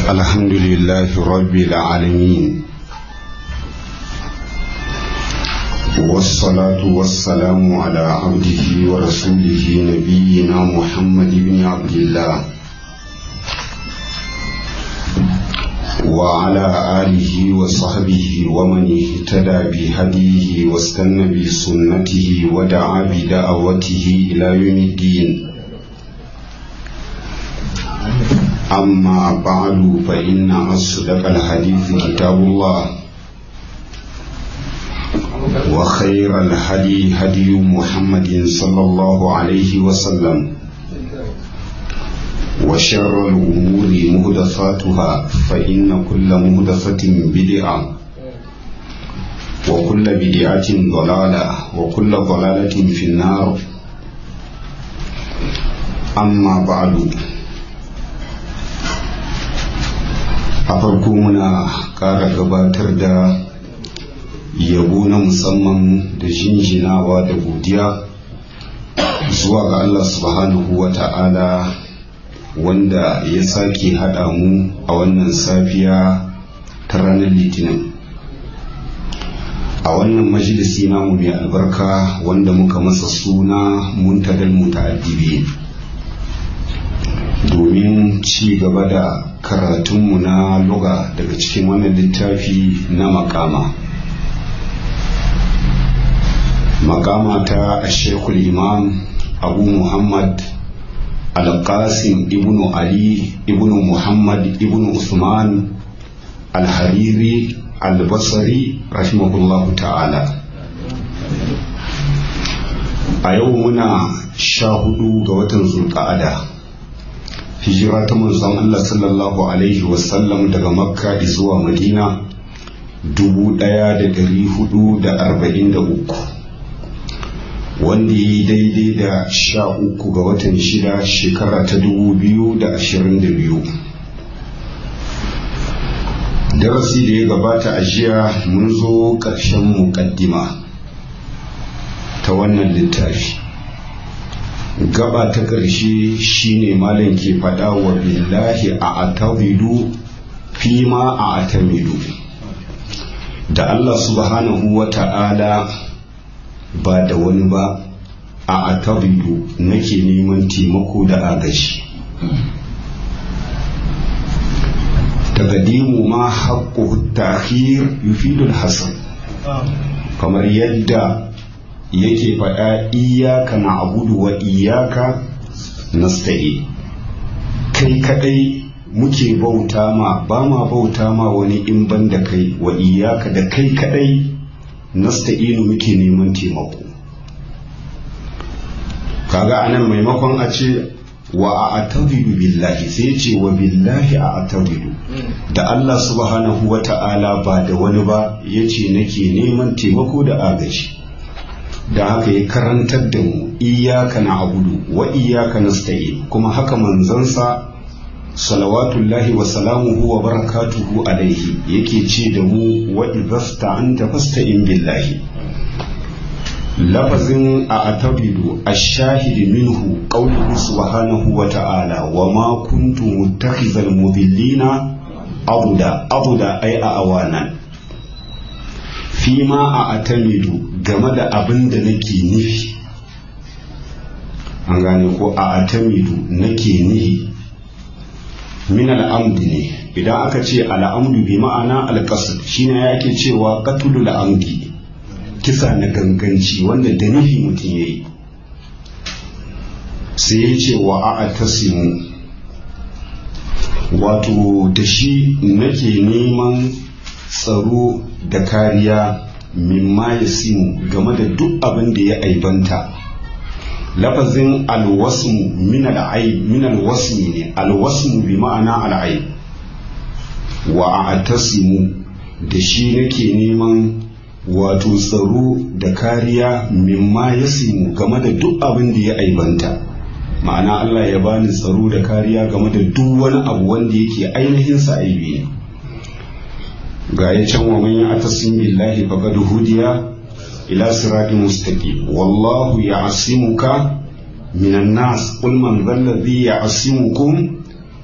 الحمد لله رب العالمين والصلاة والسلام على عبده ورسوله نبينا محمد بن عبد الله وعلى آله وصحبه ومن اهتدى بهديه واستنى بسنته ودعا بدعوته إلى يوم الدين أما بعد فإن أصدق الحديث كتاب الله وخير الهدي هدي محمد صلى الله عليه وسلم وشر الأمور مهدفاتها فإن كل مهدفة بدعة وكل بدعة ضلالة وكل ضلالة في النار أما بعد a farko muna ƙara gabatar da yabo na musamman da jinjinawa da godiya zuwa ga Allah subhanahu wa ta'ala wanda ya sake haɗa mu a wannan safiya ta ranar litinin a wannan majalisi namu mai albarka wanda muka masa suna muntadal muta'addibi domin ci gaba da karatunmu na luga daga cikin wannan littafi na makama makama ta ashekul imam abu muhammad alƙasim ibnu ali ibnu muhammad ibnu usman alhariri albasari rahimahullahu ta'ala a yau muna sha hudu ga watan zulƙa'ada hijira ta manzon Allah sallallahu alaihi wasallam daga makka zuwa madina dubu ɗaya da dari hudu da arba'in da uku wanda yi daidai da sha uku ga watan shida shekara ta dubu biyu da ashirin da biyu darasi da ya gabata a jiya mun zo ƙarshen muƙaddima ta wannan littafi gaba ta ƙarshe shine malam ke faɗa wa billahi a atawidu fi ma a atamidu da Allah subhanahu wa ta'ala ba da wani ba a atawidu nake neman taimako da agaji taqdimu ma haqqu ta'khir yufidu al-hasan kamar yadda yake faɗa iyaka na abudu wa iyaka nasta'i kai kadai muke bauta ma ba ma bauta ma wani in ban da kai wa iyaka da kai kadai nasta'inu muke neman taimako kaga anan maimakon a ce wa a atawidu billahi sai ce wa billahi a atawidu da Allah subhanahu wa ta'ala ba da wani ba yace nake neman taimako da agaji da haka ya karantar da mu iyaka na abudu wa iyaka nasta'in kuma haka manzansa salawatullahi wa salamuhu wa barakatuhu alaihi yake ce da mu wa idhasta anta fasta'in billahi lafazin a atabidu ash-shahid minhu qawluhu subhanahu wa ta'ala wa ma kuntu muttakhizal mudillina abuda abuda ay a awanan fi ma a atamidu game da abin da nake nufi an gane ko a atamidu nake nufi min al'amdi ne idan aka ce al'amdu bi ma'ana alƙasar shine ya ake cewa katulu al'amdi kisa na ganganci wanda da nufi mutum ya yi sai ya ce wa a atasimu wato da shi nake neman tsaro da kariya mimma ya simu game da duk abin da ya aibanta lafazin alwasmu min alwasmi ne alwasmu bi ma'ana al'aib wa atasimu da shi nake neman wato tsaro da kariya mimma ya simu game da duk abin da ya aibanta ma'ana Allah ya bani tsaro da kariya game da duk wani abu wanda yake ainihin sa aibi ne ga ya can wa man ya'tasim billahi faqad hudiya ila siratin mustaqim wallahu ya'simuka minan nas qul man dhal ladhi ya'simukum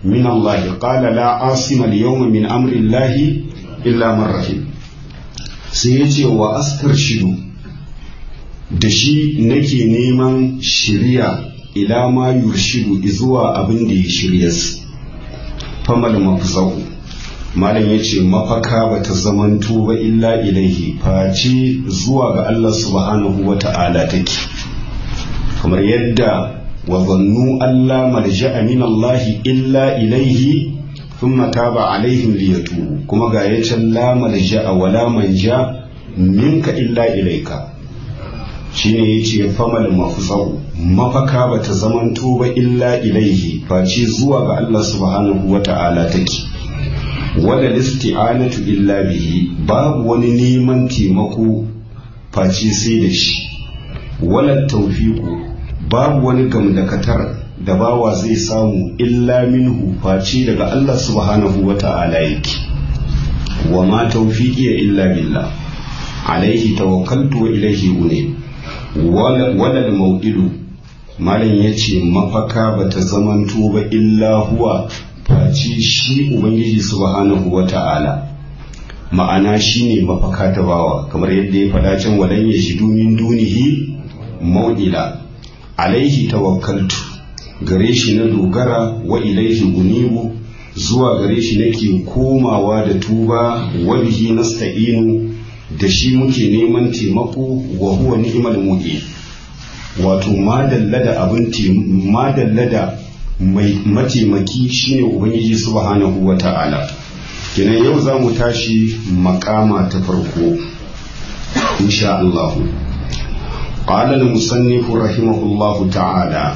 min Allah qala la asima al-yawma min amri Allah illa man rahim sai yace wa astarshidu da shi nake neman shiriya ila ma yurshidu zuwa abin da ya shirya famal mafzau malam ya ce mafaka ba ta zamanto ba illa ilaihi face zuwa ga Allah subhanahu wa ta'ala take kamar yadda wa zannu Allah marja'a min Allah illa ilaihi thumma taba alaihim liyatubu kuma ga yacin la marja'a wala manja minka illa ilaika shine yace famal mafzau mafaka bata zamanto ba illa ilaihi face zuwa ga Allah subhanahu wata'ala take wala listi'anatu illa bihi babu wani neman taimako face sai da shi wala tawfiqu babu wani gamdakatar da bawa zai samu illa minhu face daga Allah subhanahu wata'ala yake wa ma tawfiqi illa billah alaihi tawakkaltu wa ilaihi unib walal mau'idu malam ya ce mafaka ba ta zamanto ba illa huwa face shi ubangiji subhanahu wa ta'ala ma'ana shi ne mafaka ta bawa kamar yadda ya faɗa can wadan ya shi min dunihi mau'ila alaihi tawakkaltu gare shi na dogara wa ilaihi unibu zuwa gare shi nake komawa da tuba wa bihi nasta'inu da shi muke neman taimako wa huwa ni'mal mu'in wato madalla da abin madalla da mai mataimaki shine ubangiji subhanahu wa ta'ala kenan yau za mu tashi makama ta farko insha Allah قال المصنف رحمه الله تعالى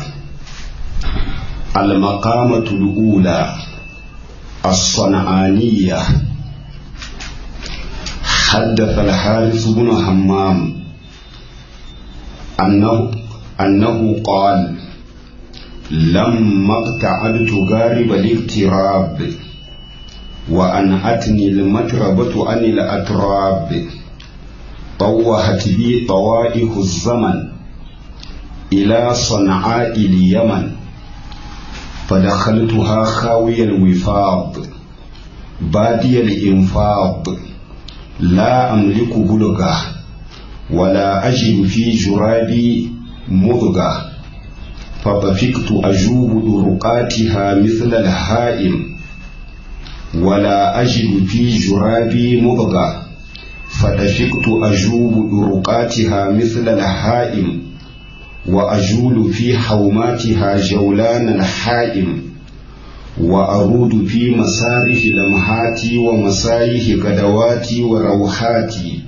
المقامة الأولى الصنعانية حدث الحارث بن همام أنه أنه قال لما اقتعدت غارب الاغتراب وأنعتني المتربة عن الأتراب طوهت بي طوائف الزمن إلى صنعاء اليمن فدخلتها خاوي الوفاض بادي الإنفاض لا أملك بلغة ولا أجد في جرابي مضغة فطفقت أجوب درقاتها مثل الهائم ولا أجد في جرابي مضغة فطفقت أجوب درقاتها مثل الهائم وأجول في حوماتها جولان الحائم وأرود في مساره لمحاتي ومسايه غدواتي وروحاتي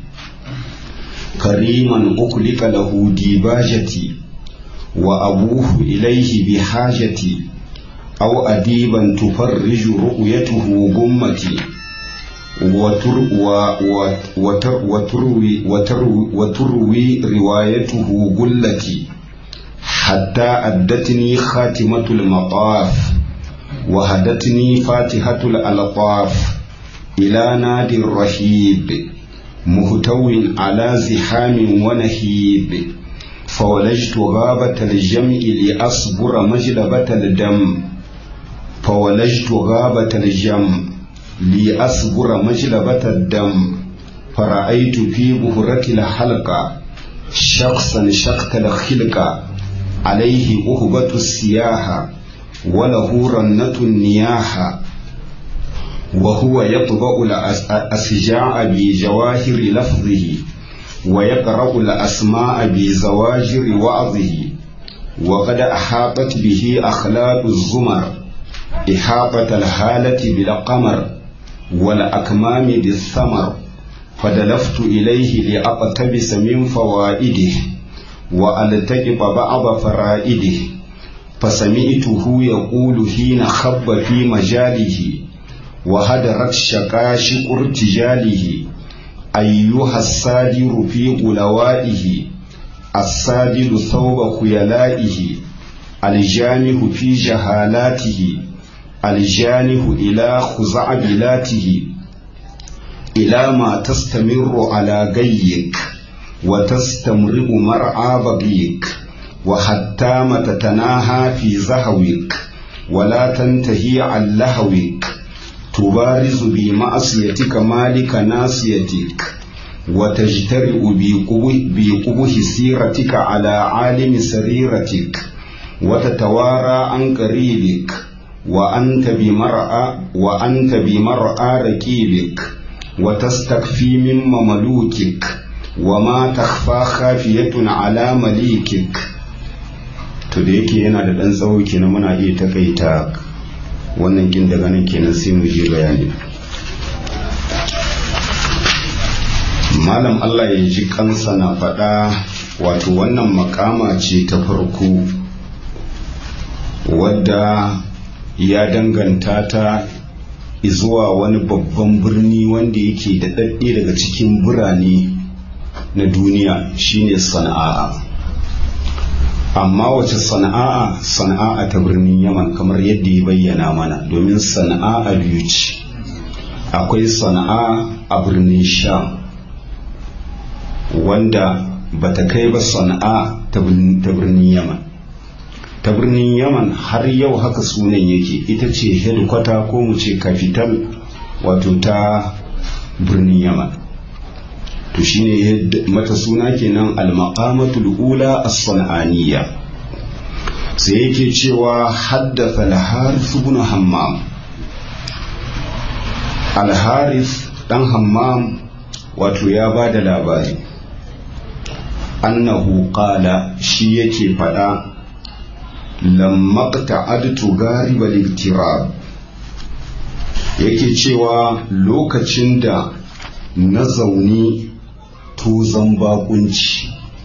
كريما أكلك له ديباجتي وأبوه إليه بحاجتي أو أديبا تفرج رؤيته غمتي وتر وتر وتروي, وتروي, وتروي روايته قلتي حتى أدتني خاتمة المطاف وهدتني فاتحة الألطاف إلى نادي الرهيب مهتو على زحام ونهيب فولجت غابة الجمع لأصبر مجلبة الدم فولجت غابة الجمع لأصبر مجلبة الدم فرأيت في بهرة الحلقة شخصا شقت الخلقة عليه أهبة السياحة وله رنة النياحة وهو يطبع الأسجاع بجواهر لفظه ويقرأ الأسماء بزواجر وعظه وقد أحاطت به أخلاق الزمر إحاطة الهالة بالقمر والأكمام بالثمر فدلفت إليه لأقتبس من فوائده وألتقط بعض فرائده فسمعته يقول حين خب في مجاله وهدرت شقاشق ارتجاله أيها السادر في غلوائه السادل ثوب خيلائه الجانه في جهالاته الجانه إلى خزعبلاته إلى ما تستمر على جيك وتستمرئ مرعى بغيك وحتى ما تتناهى في زهوك ولا تنتهي عن لهوك تبارز بمعصيتك مالك ناصيتك وتجترئ بقبه سيرتك على عالم سريرتك وتتوارى عن قريبك وأنت بمرأى وأنت بمرأى ركيبك وتستكفي من مملوكك وما تخفى خافية على مليكك to da yake yana da ɗan tsawo kenan muna iya takaita wannan kin daga nan kenan sai mu je bayani malam Allah ya ji kansa na faɗa wato wannan makama ce ta farko wadda ya danganta ta zuwa wani babban birni wanda yake da ɗaɗɗe daga cikin birane na duniya shine sana'a amma wace sana'a sana'a ta birnin yaman kamar yadda ya bayyana mana domin sana'a biyu ce akwai sana'a a birnin sham wanda bata kai ba sana'a ta birnin yaman ta birnin yaman har yau haka sunan yake ita ce headquarter ko mu ce capital wato ta birnin yaman to shine mata suna kenan al-maqamatul ula as-san'aniyya sai yake cewa haddatha al-harith ibn hammam al-harith dan hammam wato ya ba da labari annahu qala shi yake fada lamma ta'adtu gariba liktirab yake cewa lokacin da na zauni tuzan bakunci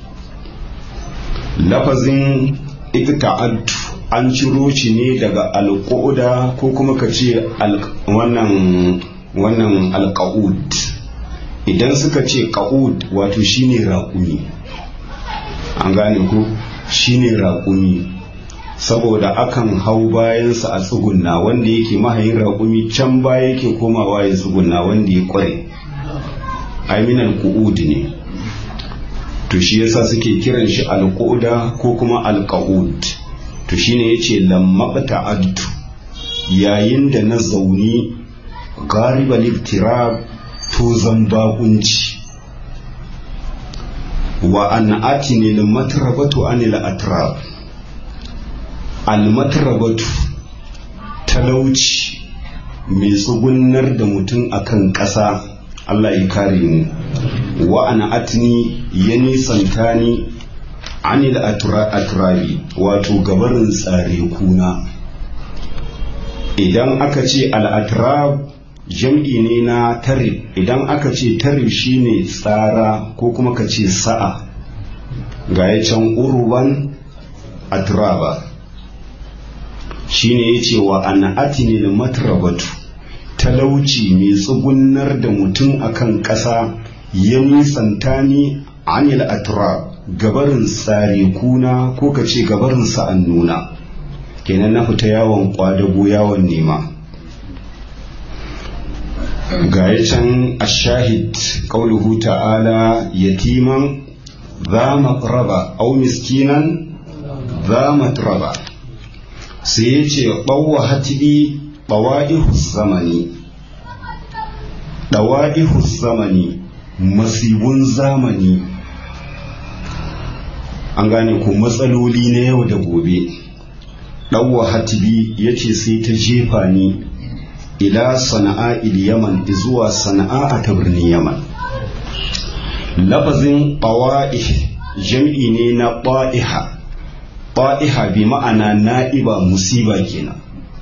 lafazin ikta'adtu an ciro shi ne daga alƙuda ko kuma ka ce wannan wannan alƙa'ud idan suka ce ƙa'ud wato shine raƙumi an gane ko shine raƙumi saboda akan hau bayansa a tsugunna wanda yake mahayin raƙumi can baya yake komawa ya tsugunna wanda ya kware aminal ku'ud ne to shi yasa suke kiran shi alƙuda ko kuma alƙa'ud to shine yace lammaqta adtu yayin da na zauni garibal iftirab to zan bakunci wa an atini al matrabatu anil atrab al matrabatu talauci mai tsugunnar da mutum akan ƙasa Allah ya kare mu wa ana atini ya nisanta ni anil atrabi wato gabarin tsare kuna idan aka ce al'atrab jam'i ne na tarib idan aka ce tarib shine tsara ko kuma ka ce sa'a ga ya can urban atraba shine ya ce wa ana atinil matrabatu talauci mai tsugunnar da mutum akan ƙasa ya nisanta ni anil atrab gabarin tsare kuna ko ka ce gabarin sa'an nuna kenan na fita yawon kwadago yawon nema ga ya can ashahid qauluhu ta'ala yatiman za matraba au miskinan za matraba sai ya ce ɓawa hatibi ɓawa'ihu zamani ɗawa'ihu zamani masibun zamani an gane ko matsaloli na yau da gobe ɗauwa hatibi ya ce sai ta jefa ni ila sana'a il yaman zuwa sana'a ta birnin yaman lafazin ɓawa'ih jam'i ne na ɓa'iha ɓa'iha bi ma'ana na'iba musiba kenan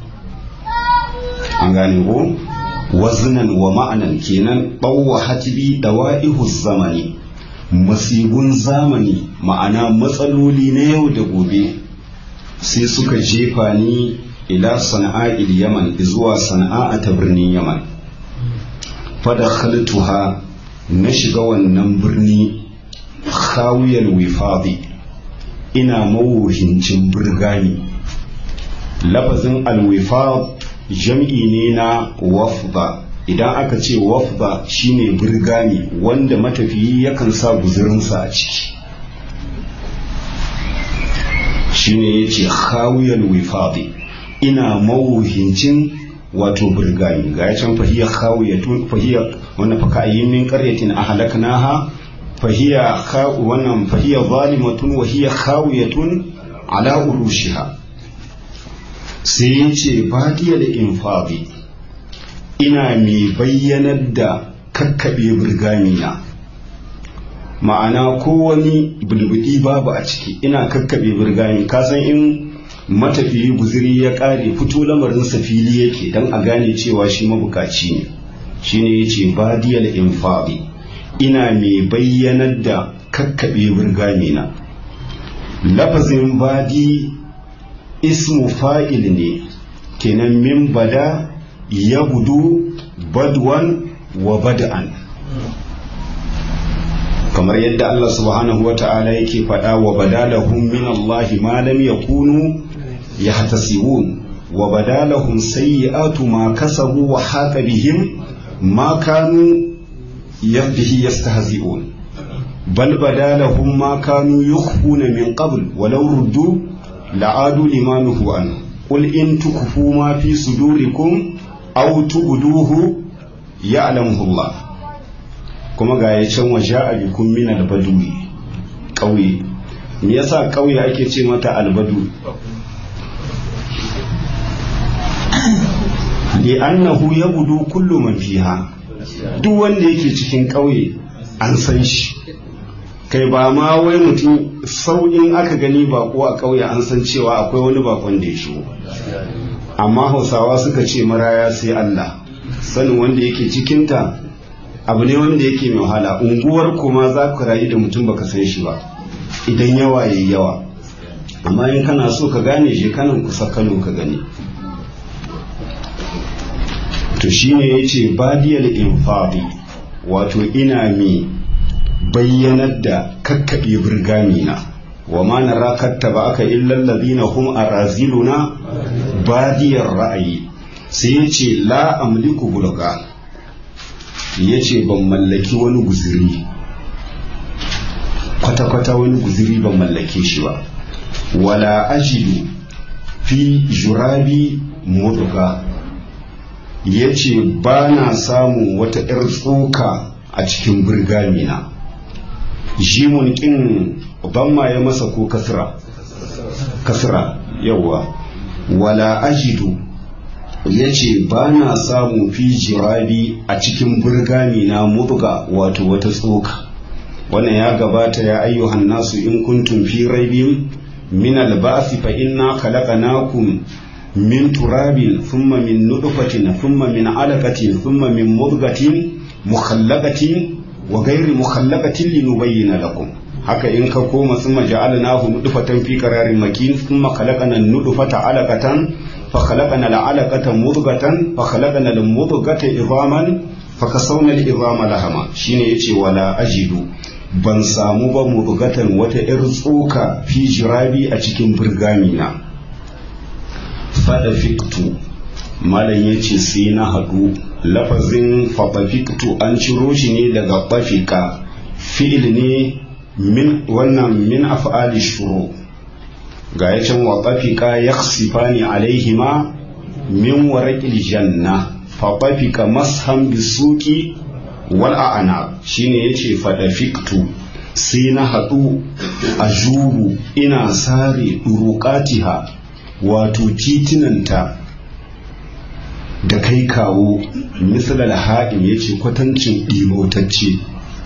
an gane ko wazinan wa ma'anan kenan ɓauwa hatibi ɗawa'ihu zamani masibun zamani ma'ana matsaloli na yau da gobe sai suka jefa ni ila sana'a il yaman zuwa sana'a ta birnin yaman fada khaltuha na shiga wannan birni khawiyal wifadi ina mawuhincin birgani lafazin alwifad jam'i ne na wafda idan aka ce wafda shine birgani wanda matafiyi yakan sa guzurinsa a ciki shine yace khawiyal wifadi ina mawuhincin wato burgami ga ya can fahiya khawiyatun fahiya wannan fa ka'ayyin min qaryatin ahlaknaha fahiya khaw wannan fahiya zalimatun wa hiya khawiyatun ala urushiha sai yace badiyal infadi ina mai bayyanar da kakkabe burgami na ma'ana ko wani bulbudi babu a ciki ina kakkabe burgami kasan in matafiyi guziri ya kare fito lamarinsa fili yake don a gane cewa shi mabukaci ne shine yace badiyal infadi ina mai bayyanar da kakkaɓe burgami na lafazin badi ismu fa'il ne kenan min bada ya budu badwan wa bada'an kamar yadda Allah subhanahu wa ta'ala yake faɗa wa badalahum min Allah ma lam yakunu yahtasibun wa badalahum sayyi'atu ma kasabu wa haqa bihim ma kanu bihi yastahzi'un bal badalahum ma kanu yukhfuna min qabl walau ruddu la'adu lima nuhu an qul in tukfu ma fi sudurikum aw tubduhu ya'lamuhu Allah kuma ga ya can waje a bikin min albadui ƙauye me yasa ƙauye ake ce mata albadu li'annahu yabudu kullu man fiha duk wanda yake cikin ƙauye an san shi kai ba ma wai mutum sauƙin aka gani bako a ƙauye an san cewa akwai wani bakon da ya shigo amma hausawa suka ce maraya sai Allah sanin wanda yake cikinta abu ne wanda yake mai wahala unguwar kuma za ka rayu da mutum baka san shi ba idan yawa yayi yawa amma in kana so ka gane shi kanan kusa kano ka gani to shine yace badiyal infadi wato ina mi bayyanar da kakkaɓe birgamina wa ma nara kattaba aka illal ladina hum araziluna badiyar ra'ayi sai yace la amliku bulga yace ban mallaki wani guziri kwata-kwata wani guziri ban mallake shi ba wala ajidu fi jurabi mudga ya ce ba na samun wata 'yar tsoka a cikin birgamina jimun ƙin ban ya masa ko kasra kasra yawa wala ajidu ya ce ba na samun fi jirabi a cikin birgamina mudga wato wata tsoka wannan ya gabata ya ayyuhan nasu in kuntum fi raibin min al-ba'thi fa inna khalaqnakum min turabin thumma min nutfatin thumma min alaqatin thumma min mudghatin mukhallaqatin wa ghayri mukhallaqatin linubayyana lakum haka in ka koma thumma ja'alnahu nutfatan fi qararin makin thumma khalaqna an-nutfata alaqatan fa khalaqna al-alaqata mudghatan fa khalaqna al-mudghata idhaman fa kasawna al-idhama lahama shine yace wala ajidu ban samu ba mudghatan wata 'yar tsoka fi jirabi a cikin burgamina fada fiktu malam ya ce sai na haɗu lafazin faɗafiktu an ciro shi ne daga ɓafika fi'il ne min wannan min af'ali shuru ga ya can wa ɓafika ya sifani alaihima min waraƙil janna faɗafika mashan bisuki wal a'ana shine yace faɗafiktu sai na haɗu a jubu ina sare ɗuruƙatiha wato titinanta da kai kawo misalar haɗin ya ce kwatancin ɗimautacce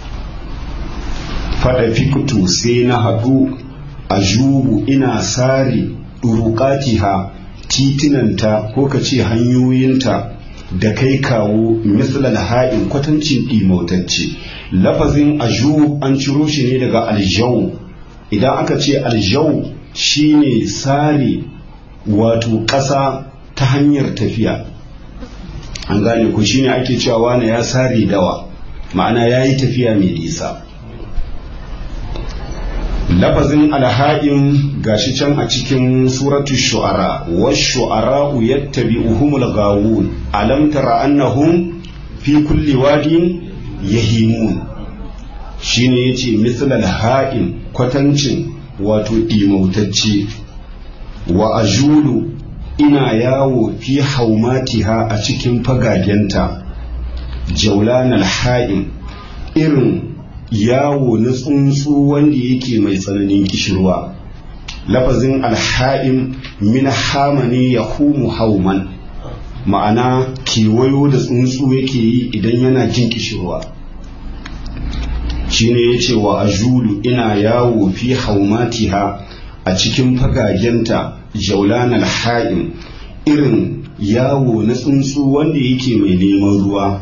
faɗa fikutu sai na haɗu a jubu ina sare ɗuruƙatiha titinanta ko ka ce hanyoyinta da kai kawo misalar haɗin kwatancin ɗimautacce lafazin ajub an ciro shi ne daga aljau idan aka ce aljau shine sare wato ƙasa ta hanyar tafiya an gane ku shine ake cewa wane ya sare dawa ma'ana ya yi tafiya mai nisa lafazin alha'in gashi can a cikin suratu shu'ara wa shu'ara'u yattabi'uhumul gawun alam tara annahum fi kulli wadin yahimun shine yace mislal ha'in kwatancin wato ɗimautacce wa ajulu ina yawo fi haumatiha a cikin fagagenta jaulan alha'im irin yawo na tsuntsu wanda yake mai tsananin kishirwa lafazin alha'im min hamani ya humu hauman ma'ana kewayo da tsuntsu yake yi idan yana jin kishirwa shine ya ce wa ajulu ina yawo fi haumatiha a cikin fagagenta jaulan alha'im irin yawo na tsuntsu wanda yake mai neman ruwa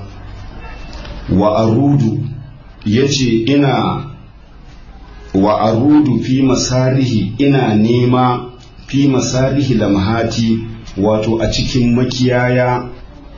wa arudu ya ce ina wa arudu fi masarihi ina nema fi masarihi lamhati wato a cikin makiyaya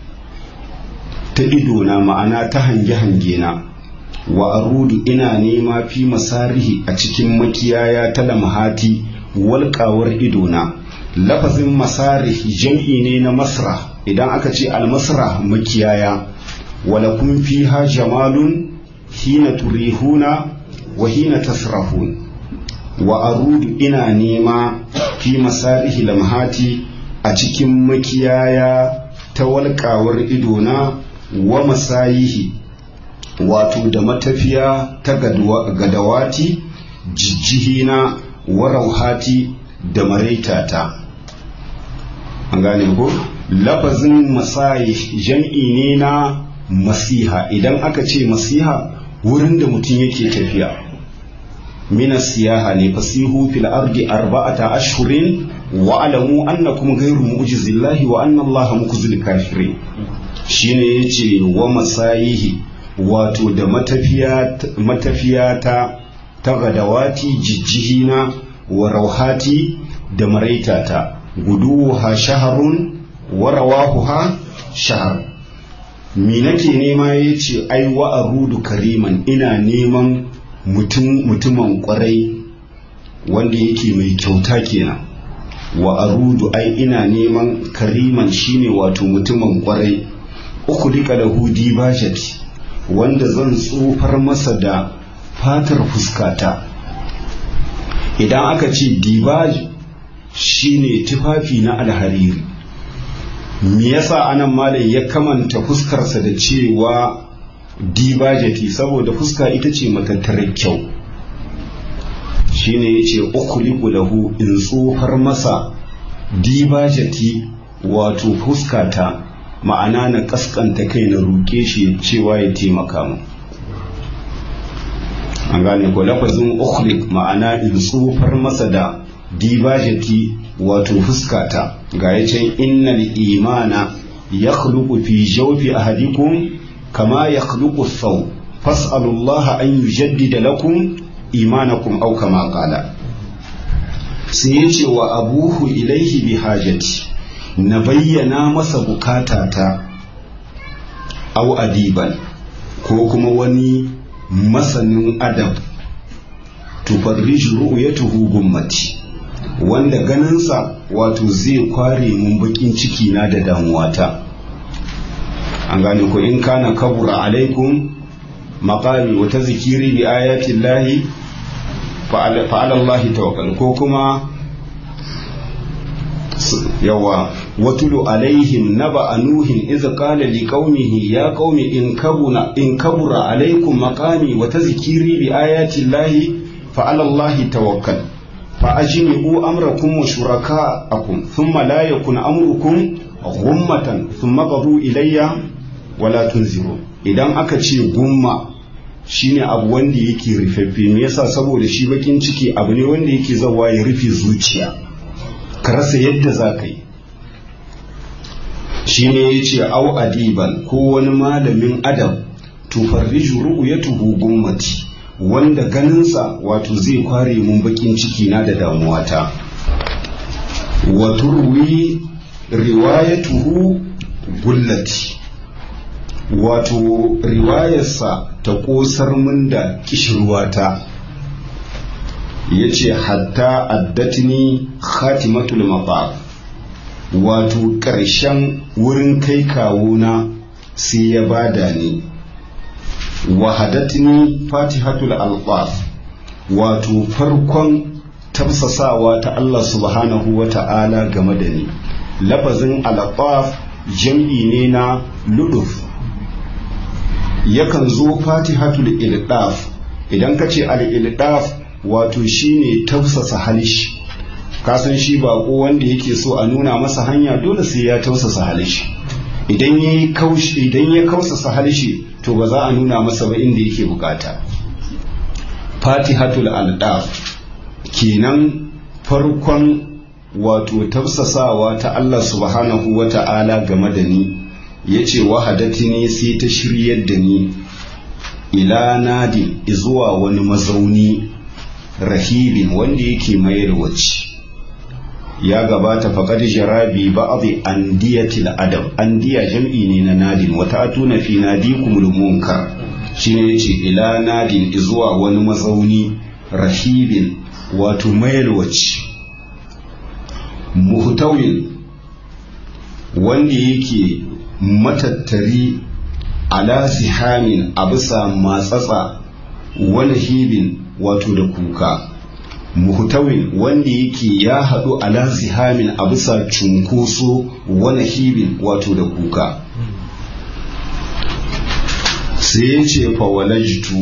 ta idona ma'ana ta hange-hange na wa arudu ina nema fi masarihi a cikin makiyaya ta lamhati walƙawar idona lafazin masarih jam'i ne na masra idan aka ce almasra makiyaya walakun fiha jamalun hina turihuna wa hina tasrahun wa arudu ina nema fi masarihi lamhati a cikin makiyaya ta walƙawar idona wa masayihi wato da matafiya ta gadawati jijjihina wa rauhati da maraitata an gane ko lafazin masayi jam'i ne na masiha idan aka ce masiha wurin da mutum yake tafiya mina siyaha ne fasihu fil ardi arba'ata ashhurin wa alamu annakum ghayru mu'jizillahi wa anna allaha mukhzil kafirin shine yace wa masayihi wato da matafiya matafiya ta ta gadawati jijjihina wa rauhati da maraitata guduha shaharun wa rawahuha shahar mi nake nema ya ce ai wa arudu kariman ina neman mutumin kwarai wanda yake mai kyauta kenan wa arudu ai ina neman kariman shine wato mutumin kwarai uku dika da hudi bajati wanda zan tsofar masa da fatar fuskata idan aka ce dibaj shine tufafi na alhariri me yasa anan malam ya kamanta fuskarsa da cewa dibajati saboda fuska ita ce matattarar kyau shine ya ce ukuliku lahu in tsofar masa dibajati wato fuskata ma'ana na kaskanta kai na roƙe shi cewa ya taimaka mu an gane ko lafazin ukhlik ma'ana in tsofar masa da dibajati wato fuskata ga ya can innal imana ya fi jawfi ahadikum kama ya thaw fas'alullaha an yujaddida lakum imanakum aw kama qala sai ya ce wa abuhu ilaihi bi hajati na bayyana masa bukatata au adiban ko kuma wani masanin adab tufarriju ru'yatuhu gummati wanda ganinsa wato zai kware mun bakin ciki na da damuwata an gane ko in kana kabura alaikum maqami wa tazkiri bi ayati llahi fa ala allahi tawakkal ko kuma yawa watulu alaihim naba nuhin iz qala liqaumihi ya qaumi in kabuna in kabura alaikum maqami wa tazkiri bi ayati llahi fa ala allahi tawakkal fa ajmi'u amrakum wa shuraka'akum thumma la yakun amrukum ghummatan thumma qadu ilayya wala tunziru idan aka ce gumma shine abu wanda yake rufaffe me yasa saboda shi bakin ciki abu ne wanda yake zawa ya rufe zuciya ka rasa yadda za ka yi shi ne ya ce au adiban ko wani malamin adam tufarriju ru'yatuhu gummati wanda ganinsa wato zai kware mun bakin ciki na da damuwata wa turwi riwayatuhu gullati wato riwayarsa ta kosar mun da kishirwata ya ce hatta addatini khatimatul mafaf wato ƙarshen wurin kai kawuna sai ya bada ni wahadatni fatihatul alqaf wato farkon tafsasawa ta Allah subhanahu wa ta'ala game da ni lafazin alataf jam'i ne na luduf yakan zo fatihatul ildaf idan ka ce al-ildaf wato shine tausasa halishi kasan shi bako wanda yake so a nuna masa hanya dole sai ya tausasa halishi idan ya kaushi idan ya kausasa halishi to ba za a nuna masa ba inda yake bukata fatihatul aldaf kenan farkon wato tafsasawa ta Allah subhanahu wa ta'ala game da ni ya ce wahadati ne sai ta shiryar da ni ila nadi zuwa wani mazauni rahibin wanda yake mayar wacce ya gabata faƙad jarabi ba'adhi andiyatil adab andiya jam'i ne na nadin wata atuna fi nadikumul munkar shine yace ila nadin zuwa wani mazauni rahibin wato mayalwaci muhtawin wanda yake matattari ala sihamin a bisa matsatsa wani hibin wato da kuka muhtawin wanda yake ya haɗu ala sihamin a bisa cunkoso wani hibin wato da kuka sai ya ce fawalajtu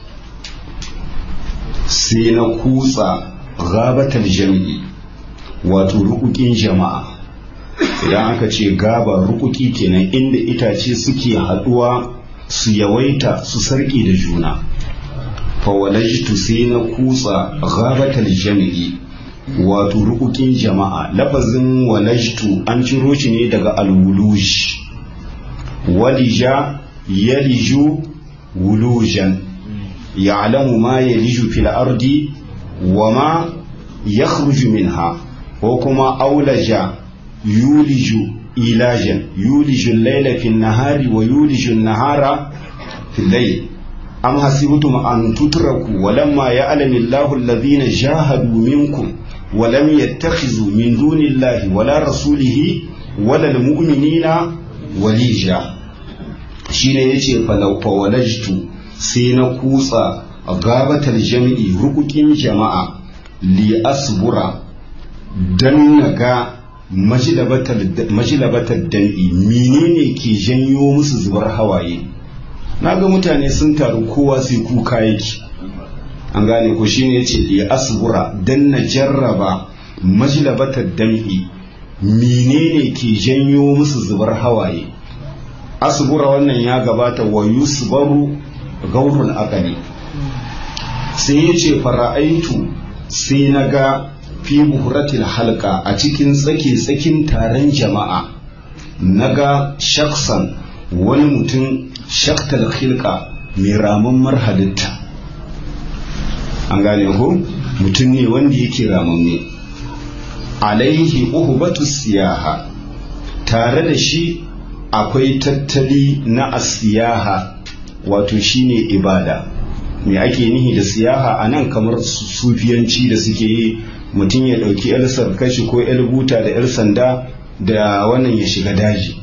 sai na kutsa gabatar jam'i wato rukukin jama'a idan aka ce gaba rukuki kenan inda itace suke haduwa su yawaita su sarki da juna fawalajtu sai na kutsa gabatar jam'i wato rukukin jama'a lafazin walajtu an ciro shi ne daga alwuluj walija yaliju wulujan ya'lamu ma yaliju fil ardi wa ma yakhruju minha ko kuma aulaja yuliju ilajan yuliju al-layla fi an-nahari wa yuliju an-nahara fi al-layl am hasibtum an tutraku wa lamma ya'lamu Allahu alladhina jahadu minkum wa lam yattakhizu min dunillahi wala rasulihi wala al-mu'minina walija shine yace falau fawalajtu sai na kutsa gabatar jami'i rukukin jama'a li asbura dan naga majilabatar dan'i menene ke janyo musu zubar hawaye naga mutane sun taru kowa sai kuka yake an gane ko shine yace li asbura dan na jarraba majilabatar dan'i menene ke janyo musu zubar hawaye asbura wannan ya gabata wa yusbaru gaurun akali sai ya ce fara'aitu sai na ga fi buhuratil halka a cikin tsake-tsakin taron jama'a na ga shaksan wani mutum shaktal hilka mai ramammar halitta an gane ko mutum ne wanda yake ramamme alaihi uhubatu siyaha tare da shi akwai tattali na asiyaha wato shine ibada me ake nihi da siyaha a nan kamar sufiyanci da suke yi mutum ya ɗauki yar sarkashi ko yar buta da yar sanda da wannan ya shiga daji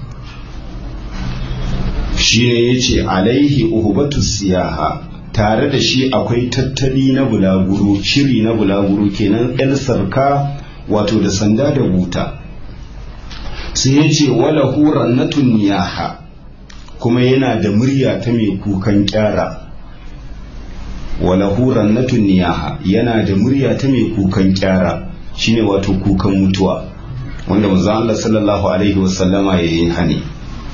shine ya ce alaihi uhubatu siyaha tare da shi akwai tattali na bulaguro shiri na bulaguro kenan yar sarka wato da sanda da buta sai ya ce wala huran na niyaha kuma yana da murya ta mai kukan kyara wala huran na niyaha yana da murya ta mai kukan kyara shine wato kukan mutuwa wanda manzo Allah sallallahu alaihi wasallama yayin hani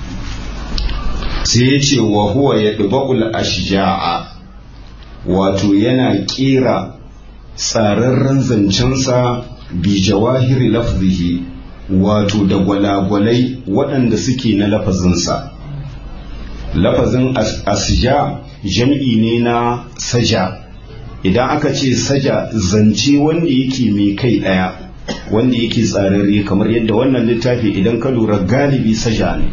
sai ya ce wa huwa yadba'ul ashja'a wato yana kera tsararren zancensa bi jawahiri lafzihi wato da gwalagwalai waɗanda suke na lafazinsa lafazin asja jam'i ne na saja idan aka ce saja zance wanda yake mai kai ɗaya wanda yake tsararre kamar yadda wannan littafi idan ka lura galibi saja ne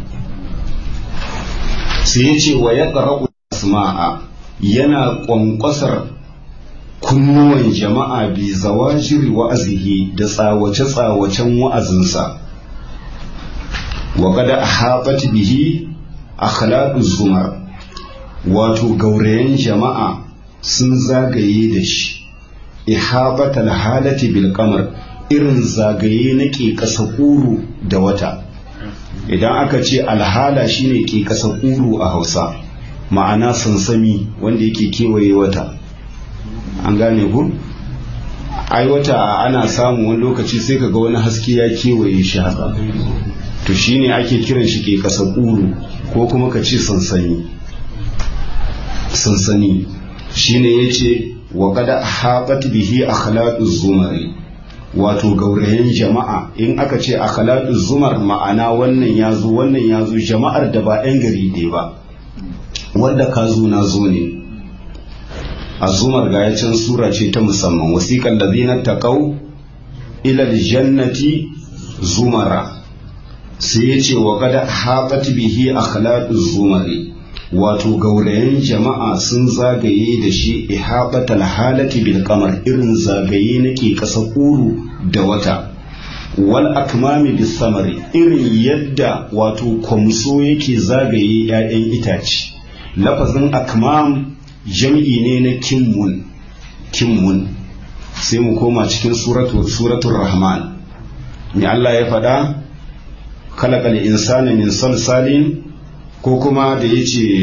sai ya ce wa ya asma'a yana ƙwanƙwasar kunnuwan jama'a bi zawajiri wa'azihi da tsawace-tsawacen wa'azinsa wa kada a bihi akhlaqu zumar wato gaurayen jama'a sun zagaye da shi ihabatal halati bil qamar irin zagaye na ke ƙasa ƙuru da wata idan aka ce alhala shine ke ƙasa ƙuru a hausa ma'ana sansami wanda yake kewaye wata an gane ku ai wata ana samu wani lokaci sai kaga wani haske ya kewaye shi haka to shine ake kiran shi ke ƙasa ƙuru ko kuma ka ce sansani sansani shine yace wa qad haɓat bihi akhlaquz zumari wato gaurayen jama'a in aka ce akhlaquz zumar ma'ana wannan yazo wannan yazo jama'ar da ba 'yan gari ɗaya ba wanda ka zo na zo ne azumar ga can sura ce ta musamman wasiqal ladina taqaw ila aljannati zumara sai yace wa qad haɓat bihi akhlaquz zumari wato gaurayen jama'a sun zagaye da shi ihabatal halati bil kamar irin zagaye nake kasa kuru da wata wal akmami bis samari irin yadda wato kwamso yake zagaye 'ya'yan itace lafazin akmam jam'i ne na kimmun kimmun sai mu koma cikin suratul rahman me Allah ya faɗa khalaqal insana min salsalin ko kuma da ya ce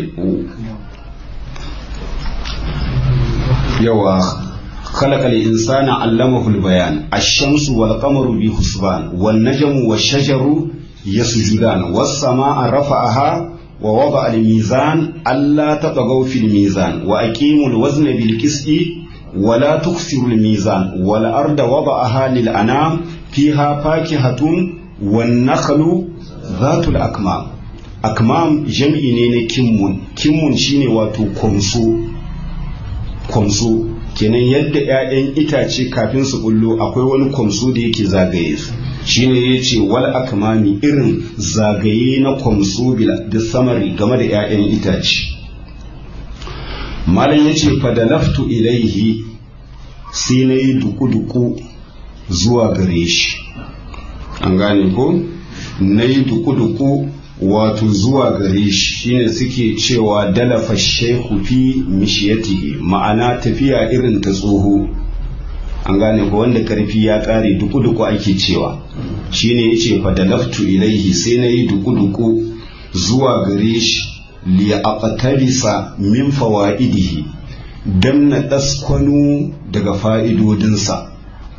yawa خلق الإنسان علمه البيان الشمس والقمر بحسبان والنجم والشجر يسجدان والسماء رفعها ووضع الميزان ألا تطغوا في الميزان وأقيموا الوزن بالقسط ولا تكسروا الميزان والأرض وضعها للأنام فيها فاكهة والنخل ذات الأكمام akmam jam'i ne na kimmun kimmun shine wato kwamso kwamso kenan yadda 'ya'yan itace kafin su bullo akwai wani kwamso da yake zagaye su shine ya ce wal akmami irin zagaye na kwamso da samari game da 'ya'yan itace malam ya ce fadalaftu ilaihi sai na yi duku-duku zuwa gare shi an gane ko na yi duku-duku wato zuwa gare shi shine suke cewa dalafa shehu fi mishiyatihi ma'ana tafiya irin ta tsoho an gane ko wanda karfi ya kare duku-duku ake cewa shine yace fa dalaftu ilaihi sai na yi duku-duku zuwa gare shi li aqtabisa min fawaidihi dan na daskwano daga fa'idodinsa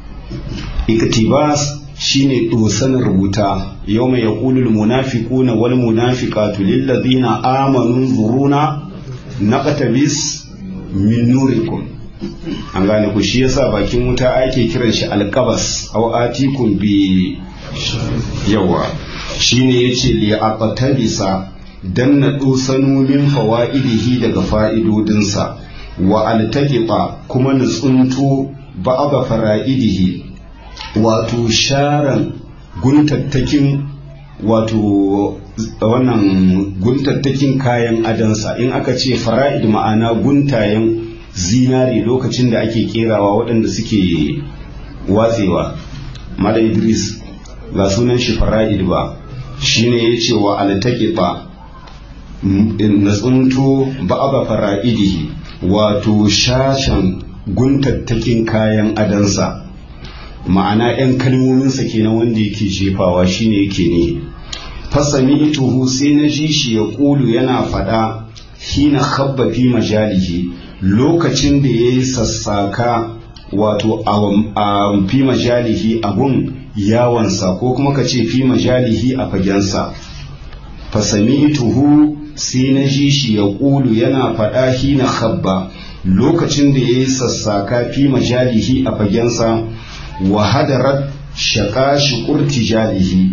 iktibas shine dosan rubuta yau mai yaƙulul munafiquna wal munafiqatu lillazina amanu zuruna naqtabis min nurikum an gane ku shi yasa bakin wuta ake kiran shi alqabas aw atikum bi yawa shine yace li aqtabisa dan na dosanu min fawaidihi daga fa'idodinsa wa altaqiqa kuma na tsunto ba'da fara'idihi wato sharan guntattakin wato wannan guntattakin kayan adansa in aka ce fara'id ma'ana guntayen zinari lokacin da ake kerawa waɗanda suke watsewa mala idris ga sunan shi fara'id ba shine ya ce wa altaqiqa na tsunto ba'aba fara'idihi wato shashan guntattakin kayan adansa ma'ana 'yan kalmominsa kenan wanda yake jefawa shine yake ne fasami ituhu sai na ji shi ya ƙulu yana faɗa hina habba fi majalihi lokacin da ya yi sassaka wato a fi majalihi abun yawansa ko kuma ka ce fi majalihi a fagensa fasami ituhu sai na ji shi ya ƙulu yana faɗa hina habba lokacin da ya yi sassaka fi majalihi a fagensa wa hadarat shaƙa shukur tijalihi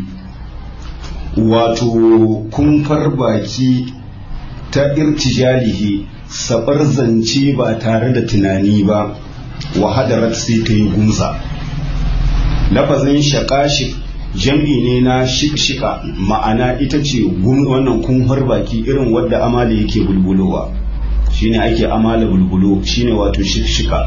wato kumfar baki ta irtijalihi sabar zance ba tare da tunani ba wa hadarat sai ta yi gunsa lafazin shaƙashik jam'i ne na shikshika ma'ana ita ce wannan kumfar baki irin wadda amala yake bulbulowa shine ake amala bulbulo shine wato shikshika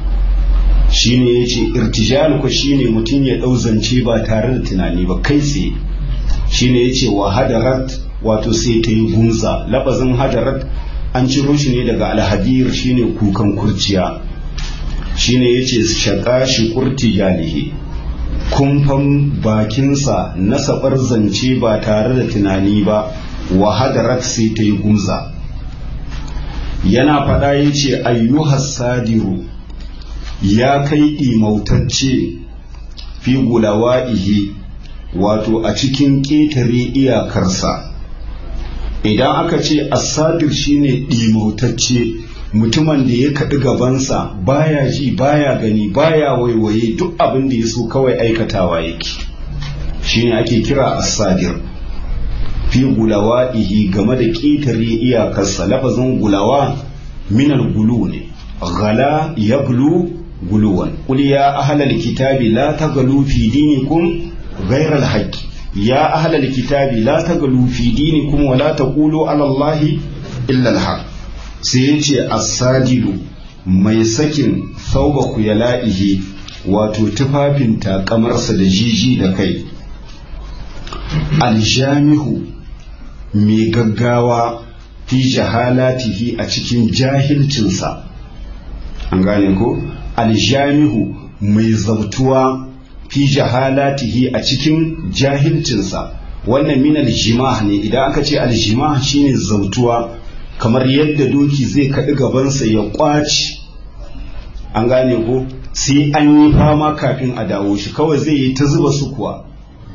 shine ya ce irtijal ko shine mutum ya ɗau zance ba tare da tunani ba kai tsaye shine ya ce wa hadarat wato sai ta yi gunza labazin hadarat an ciro shi ne daga alhadir shine kukan kurciya shine ya ce shaƙa shi kurti jalihi kumfan bakinsa na sabar zance ba tare da tunani ba wa hadarat sai ta yi gumza yana faɗa ya ce ayyuhas sadiru ya kai imautacce fi gulawa'ihi wato a cikin ƙetare iyakarsa idan aka ce asadir shine ɗimautacce mutumin da ya kaɗi gabansa baya ji baya gani baya waiwaye duk abin da ya so kawai aikatawa yake shine ake kira asadir fi gulawa'ihi game da ƙetare iyakarsa lafazin gulawa minal gulu ne gala ya gulu guluwan qul ya ahlal kitabi la taghlu fi dinikum ghayra al ya ahlal kitabi la taghlu fi dinikum wa la taqulu ala allahi illa al sai yace as-sadidu mai sakin thawba kuyala'ihi wato tufafin takamarsa da jiji da kai aljamihu mai gaggawa fi jahalatihi a cikin jahilcinsa an gane ko aljamihu mai zautuwa fi jahalatihi a cikin jahilcinsa wannan min aljimah ne idan aka ce aljimah shine zautuwa kamar yadda doki zai kaɗi gabansa ya ƙwaci an gane ko sai an yi fama kafin a dawo shi kawai zai yi ta zuba su kuwa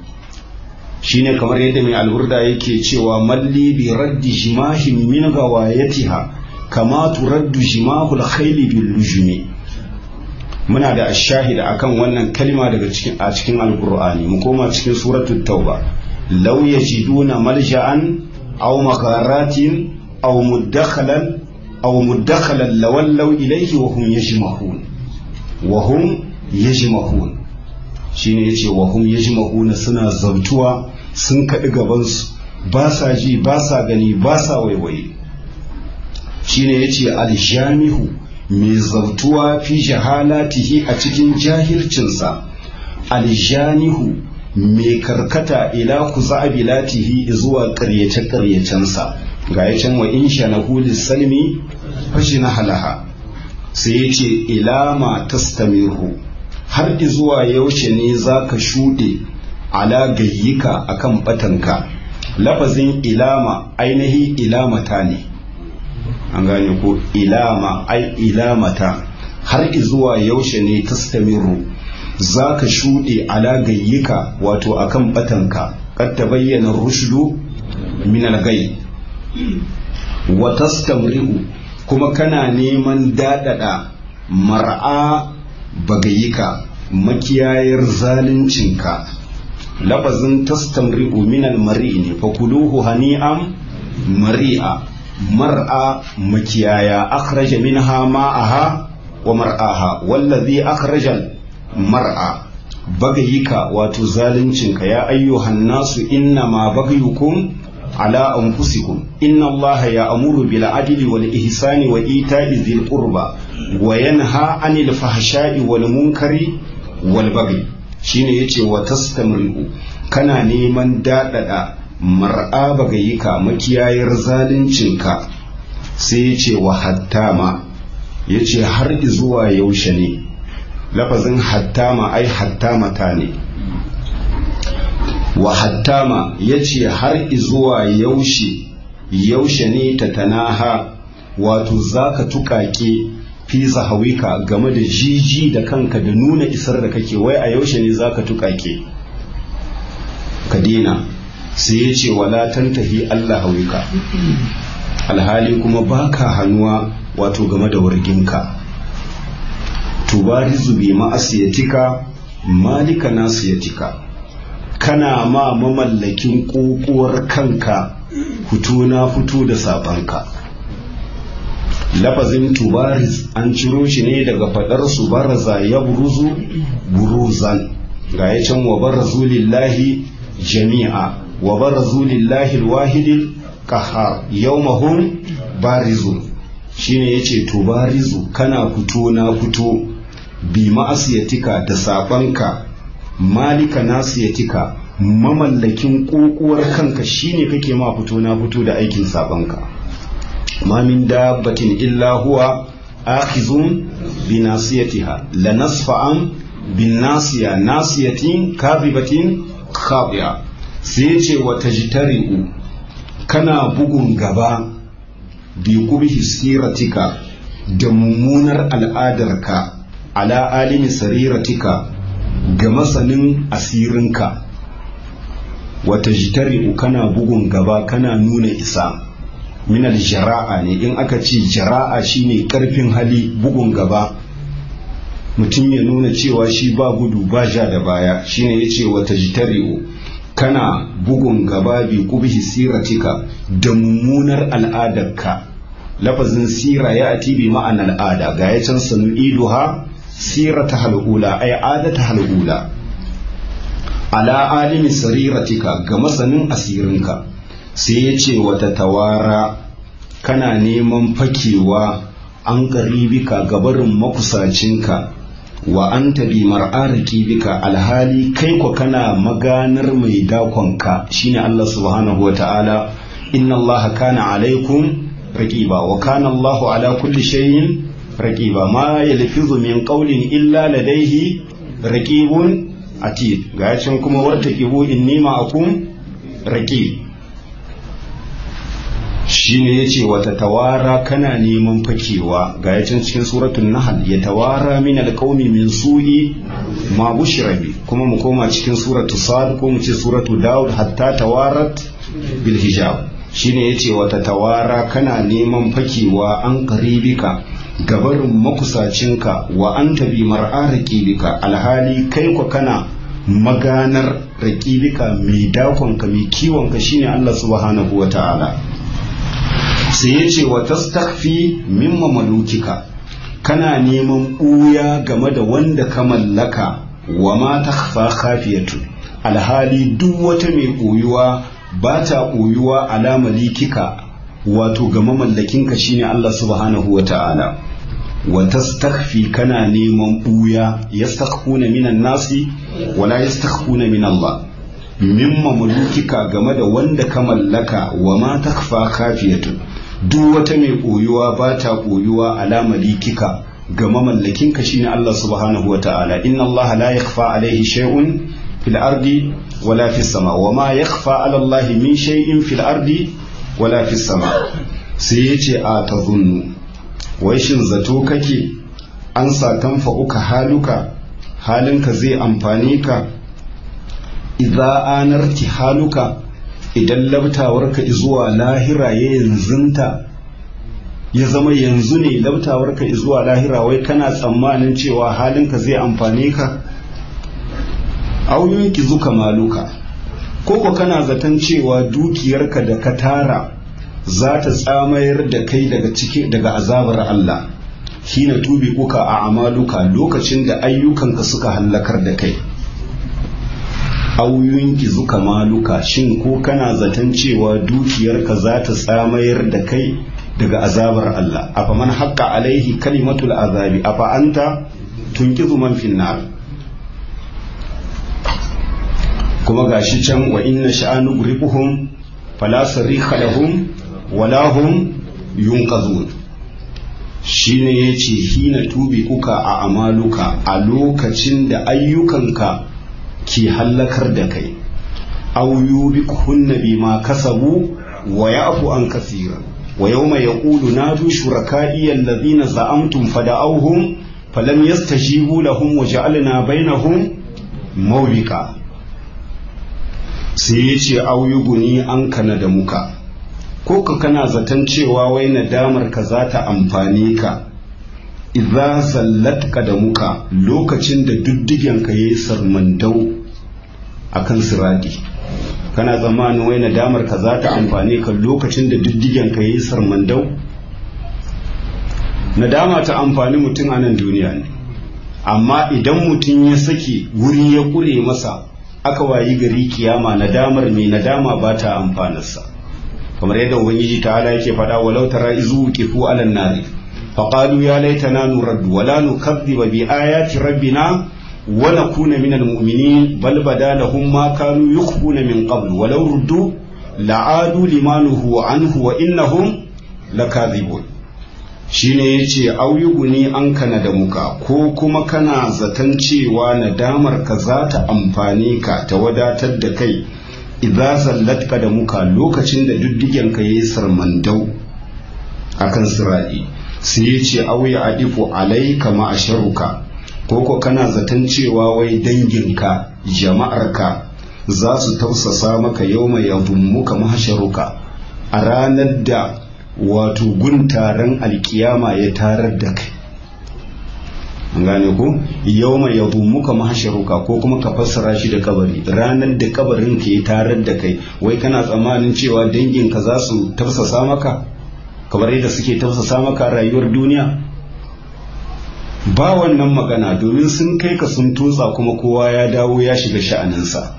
shine kamar yadda mai alburda yake cewa malli bi raddi jimahin min gawayatiha kama turaddu jimahul khayli bil lujumi muna da ashahida akan wannan kalma daga cikin a cikin alqur'ani mu koma cikin suratul tauba law yajiduna malja'an aw magharatin aw mudakhalan aw mudakhalan lawallaw ilayhi wa hum yajmahun wa hum yajmahun shine yace wa hum yajmahuna suna zautuwa sun kaɗi gabansu ba sa ji ba sa gani ba sa waiwaye shine yace aljamihu mai zautuwa fi jahalatihi a cikin jahilcinsa aljanihu mai karkata ila kuzabilatihi zuwa ƙaryace ƙaryacensa ga ya can wa in shanahu lissalmi fashi na halaha sai ya ce ilama tastamiru har zuwa yaushe ne za ka shuɗe ala gayyika akan batanka lafazin ilama ainihi ilamata ne an gane ko ilama ai ilamata har zuwa yaushe ne tastamiru za ka shuɗe ala gayyika wato akan batanka kad ta bayyana rushdu min al-gay wa tastamri'u kuma kana neman dadada mar'a bagayika makiyayar zaluncinka lafazin tastamri'u min al-mar'i ne fa kuluhu hani'am mari'a mar'a makiyaya akhraja minha ma'aha wa mar'aha wallazi akhrajal mar'a bagayika wato zaluncinka ya ayyuhan nasu inna ma bagayukum ala anfusikum inna allaha ya'muru bil adli wal ihsani wa ita'i dhil qurba wa yanha 'anil fahsha'i wal munkari wal baghi shine yace wa tastamri'u kana neman dadada mar'a bagayika makiyayar zaluncinka sai yace wa hattama yace har zuwa yaushe ne lafazin hattama ai hattamata ne wa hattama ya ce har zuwa yaushe yaushe ne ta tanaha wato za ka tuƙaƙe fi hawika game da jiji da kanka da nuna isar da kake wai a yaushe ne za ka tuƙaƙe ka dina sai ya ce wala tantahi Allah hawika alhali kuma baka hannuwa wato game da warginka tubarizu bi ma'asiyatika malika nasiyatika kana ma mamallakin ƙoƙuwar kanka fito na fito da sabanka lafazin tubariz an ciro shi ne daga faɗar su baraza ya buruzu buruzan ga ya can wa barazu lillahi jami'a wa barazu lillahi alwahidil qahhar yawmahum barizun shine yace tubarizu kana fito na fito bi ma'asiyatika da sabanka malika nasiyatika mamallakin kokuwar kanka shine kake ma fito na fito da aikin sabanka ma min dabbatin illa huwa akhizun bi nasiyatiha la nasfa'an bin nasiya nasiyatin kadhibatin khabiya sai ya ce wa tajtari'u kana bugun gaba bi qubhi siratika da mummunar al'adarka ala alimi sariratika ga masanin asirinka wata jitari'u kana bugun gaba kana nuna isa minal jara'a ne in aka ce jara'a shine karfin hali bugun gaba mutum ya nuna cewa shi ba gudu ba ja da baya shine ya ce wata jitari'u kana bugun gaba bi kubhi siratika da mummunar al'adarka lafazin sira ya ati bi ma'an al'ada ga ya can sanu iduha sirata hal'ula ay adata hal'ula ala alimi sariratika ga masanin asirinka sai ya ce wata tawara kana neman fakewa an karibika gabarin makusacinka wa an tabi mar'ariki bika alhali kai ko kana maganar mai dakonka shine Allah subhanahu wa ta'ala inna Allah kana alaikum raqiba wa kana Allahu ala kulli shay'in raqiba ma yalfizu min qawlin illa ladayhi raqibun atid ga can kuma wartaqibu inni ma'akum raqib shine yace wata tawara kana neman fakewa ga yacin cikin suratul nahl ya tawara min alqaumi min su'i ma bushira bi kuma mu koma cikin suratul sad ko mu ce suratul daud hatta tawarat bil hijab shine yace wata tawara kana neman fakewa an qaribika gabarin makusacinka wa anta bi mar'a raqibika alhali kai ko kana maganar raqibika mai dakonka mai kiwonka shine Allah subhanahu wataala sai ya ce wa tastakfi mimma malukika kana neman ɓuya game da wanda ka mallaka wa ma takhfa khafiyatu alhali duk wata mai ɓoyuwa ba ta ɓoyuwa ala malikika wato ga mamallakinka shine Allah subhanahu wa ta'ala wa tastakfi kana neman ɓuya yastakhfuna minan nasi wala yastakhfuna min Allah mimma malukika game da wanda ka mallaka wa ma takhfa khafiyatu duk wata mai ɓoyuwa ba ta ɓoyuwa ala malikika ga mamallakinka shine Allah subhanahu wa ta'ala inna Allah la yakhfa alaihi shay'un fil ardi wala fis sama wa ma yakhfa ala Allah min shay'in fil ardi wala fis sama sai yace a tazunnu wai shin zato kake an satanfa uka haluka halinka zai amfane ka idza anarti haluka idan labtawarka zuwa lahira ya yanzunta ya zama yanzu ne labtawarka zuwa lahira wai kana tsammanin cewa halinka zai amfane ka auyun ki zuka maluka koko kana zaton cewa dukiyarka da ka tara za ta tsamayar da kai daga cikin daga azabar Allah hina tubi kuka a amaluka lokacin da ayyukanka suka hallakar da kai auyun zuka maluka shin ko kana zaton cewa dukiyarka za ta tsamayar da kai daga azabar Allah afa man haqqa alaihi kalimatul azabi afa anta tunkizu man finnar kuma gashi can wa inna sha'anu guribuhum fala sarikha lahum wala hum yunqazun shine yace hina tubi kuka a amaluka a lokacin da ayyukanka ke hallakar da kai aw yubikunna bima kasabu wa ya'fu an kasira wa yawma yaqulu nadu shuraka'i alladhina za'amtum fada'awhum falam yastajibu lahum wa ja'alna bainahum mawbika sai yace aw yuguni an kana da muka ko ka kana zaton cewa wai nadamar ka za ta amfane ka idza sallatka da muka lokacin da duddigen ka yayi sarmandau akan siradi kana zamanin wai nadamar ka za ta amfane ka lokacin da duddigen ka yayi sarmandau nadama ta amfani mutum a nan duniya ne amma idan mutum ya sake wuri ya kure masa aka wayi gari kiyama nadamar mai nadama ba ta amfanarsa kamar yadda ubangiji ta ala yake faɗa walau tara izu kifu alan nari faqalu ya laitana nurad wala nukadhiba bi ayati rabbina wa nakuna minal mu'minin bal bada lahum ma kanu yukhfuna min qabl walau ruddu la'adu limanuhu anhu wa innahum lakadhibun shine ya ce auyuguni an kana da muka ko kuma kana zaton cewa nadamar ka za ta amfani ka ta wadatar da kai idza zallatka da muka lokacin da duddigen ka yayi sarmandau akan siradi sai ya ce auya adifu alaika ma asharuka ko ko kana zaton cewa wai danginka jama'arka za su tausasa maka yau mai yadummuka mahasharuka a ranar da wato gun taron alkiyama ya tarar da kai an gane ko yau mai yadummuka mahasharuka ko kuma ka fassara shi da kabari ranar da kabarin ka ya tarar da kai wai kana tsammanin cewa danginka za su tausasa maka kamar yadda suke tausasa maka rayuwar duniya ba wannan magana domin sun kai ka sun tutsa kuma kowa ya dawo ya shiga sha'aninsa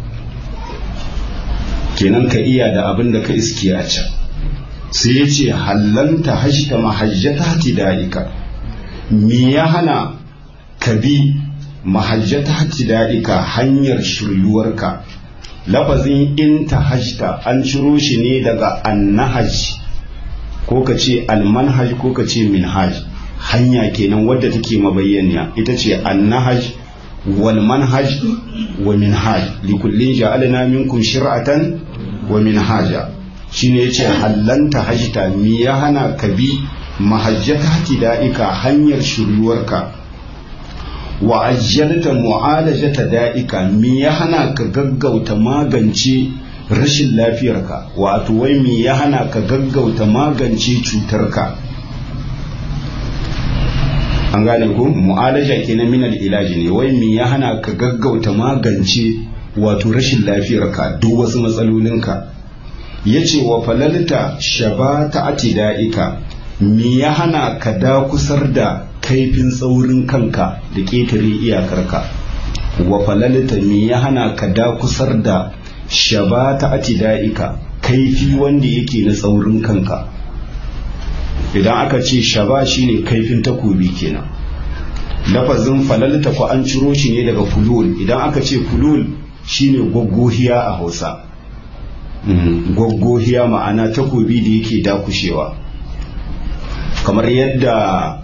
kenan ka iya da abin da ka iske a can sai ya ce hallanta hajjita mahajjata hatida'ika me ya hana ka bi mahajjata hatida'ika hanyar shiryuwarka lafazin in ta hajjita an ciro shi ne daga annahaj ko ka ce almanhaj ko ka ce minhaj hanya kenan wadda take mabayyaniya ita ce annahaj wal manhaj wa minhaj likullin ja'alna minkum shir'atan wa minhaja shine yace hallanta hajta mi ya hana ka bi mahajjata da'ika hanyar shiryuwarka wa ajjalta mu'alajata da'ika mi ya hana ka gaggauta magance rashin lafiyarka wato wai mi ya hana ka gaggauta magance cutarka an gane ku mu'alaja kenan min ilaji ne wai mi ya hana ka gaggauta magance wato rashin lafiyarka duk wasu matsalolinka yace wa falalta shabata atida'ika mi ya hana ka da kusar da kaifin tsaurin kanka da ƙetare iyakarka wa falalta mi ya hana ka da kusar da shabata atida'ika kaifi wanda yake na tsaurin kanka idan aka ce shaba shine kaifin takobi kenan lafazin falalta ko an ciro shi ne daga fulul idan aka ce fulul shine goggohiya a hausa goggohiya ma'ana takobi da yake dakushewa kamar yadda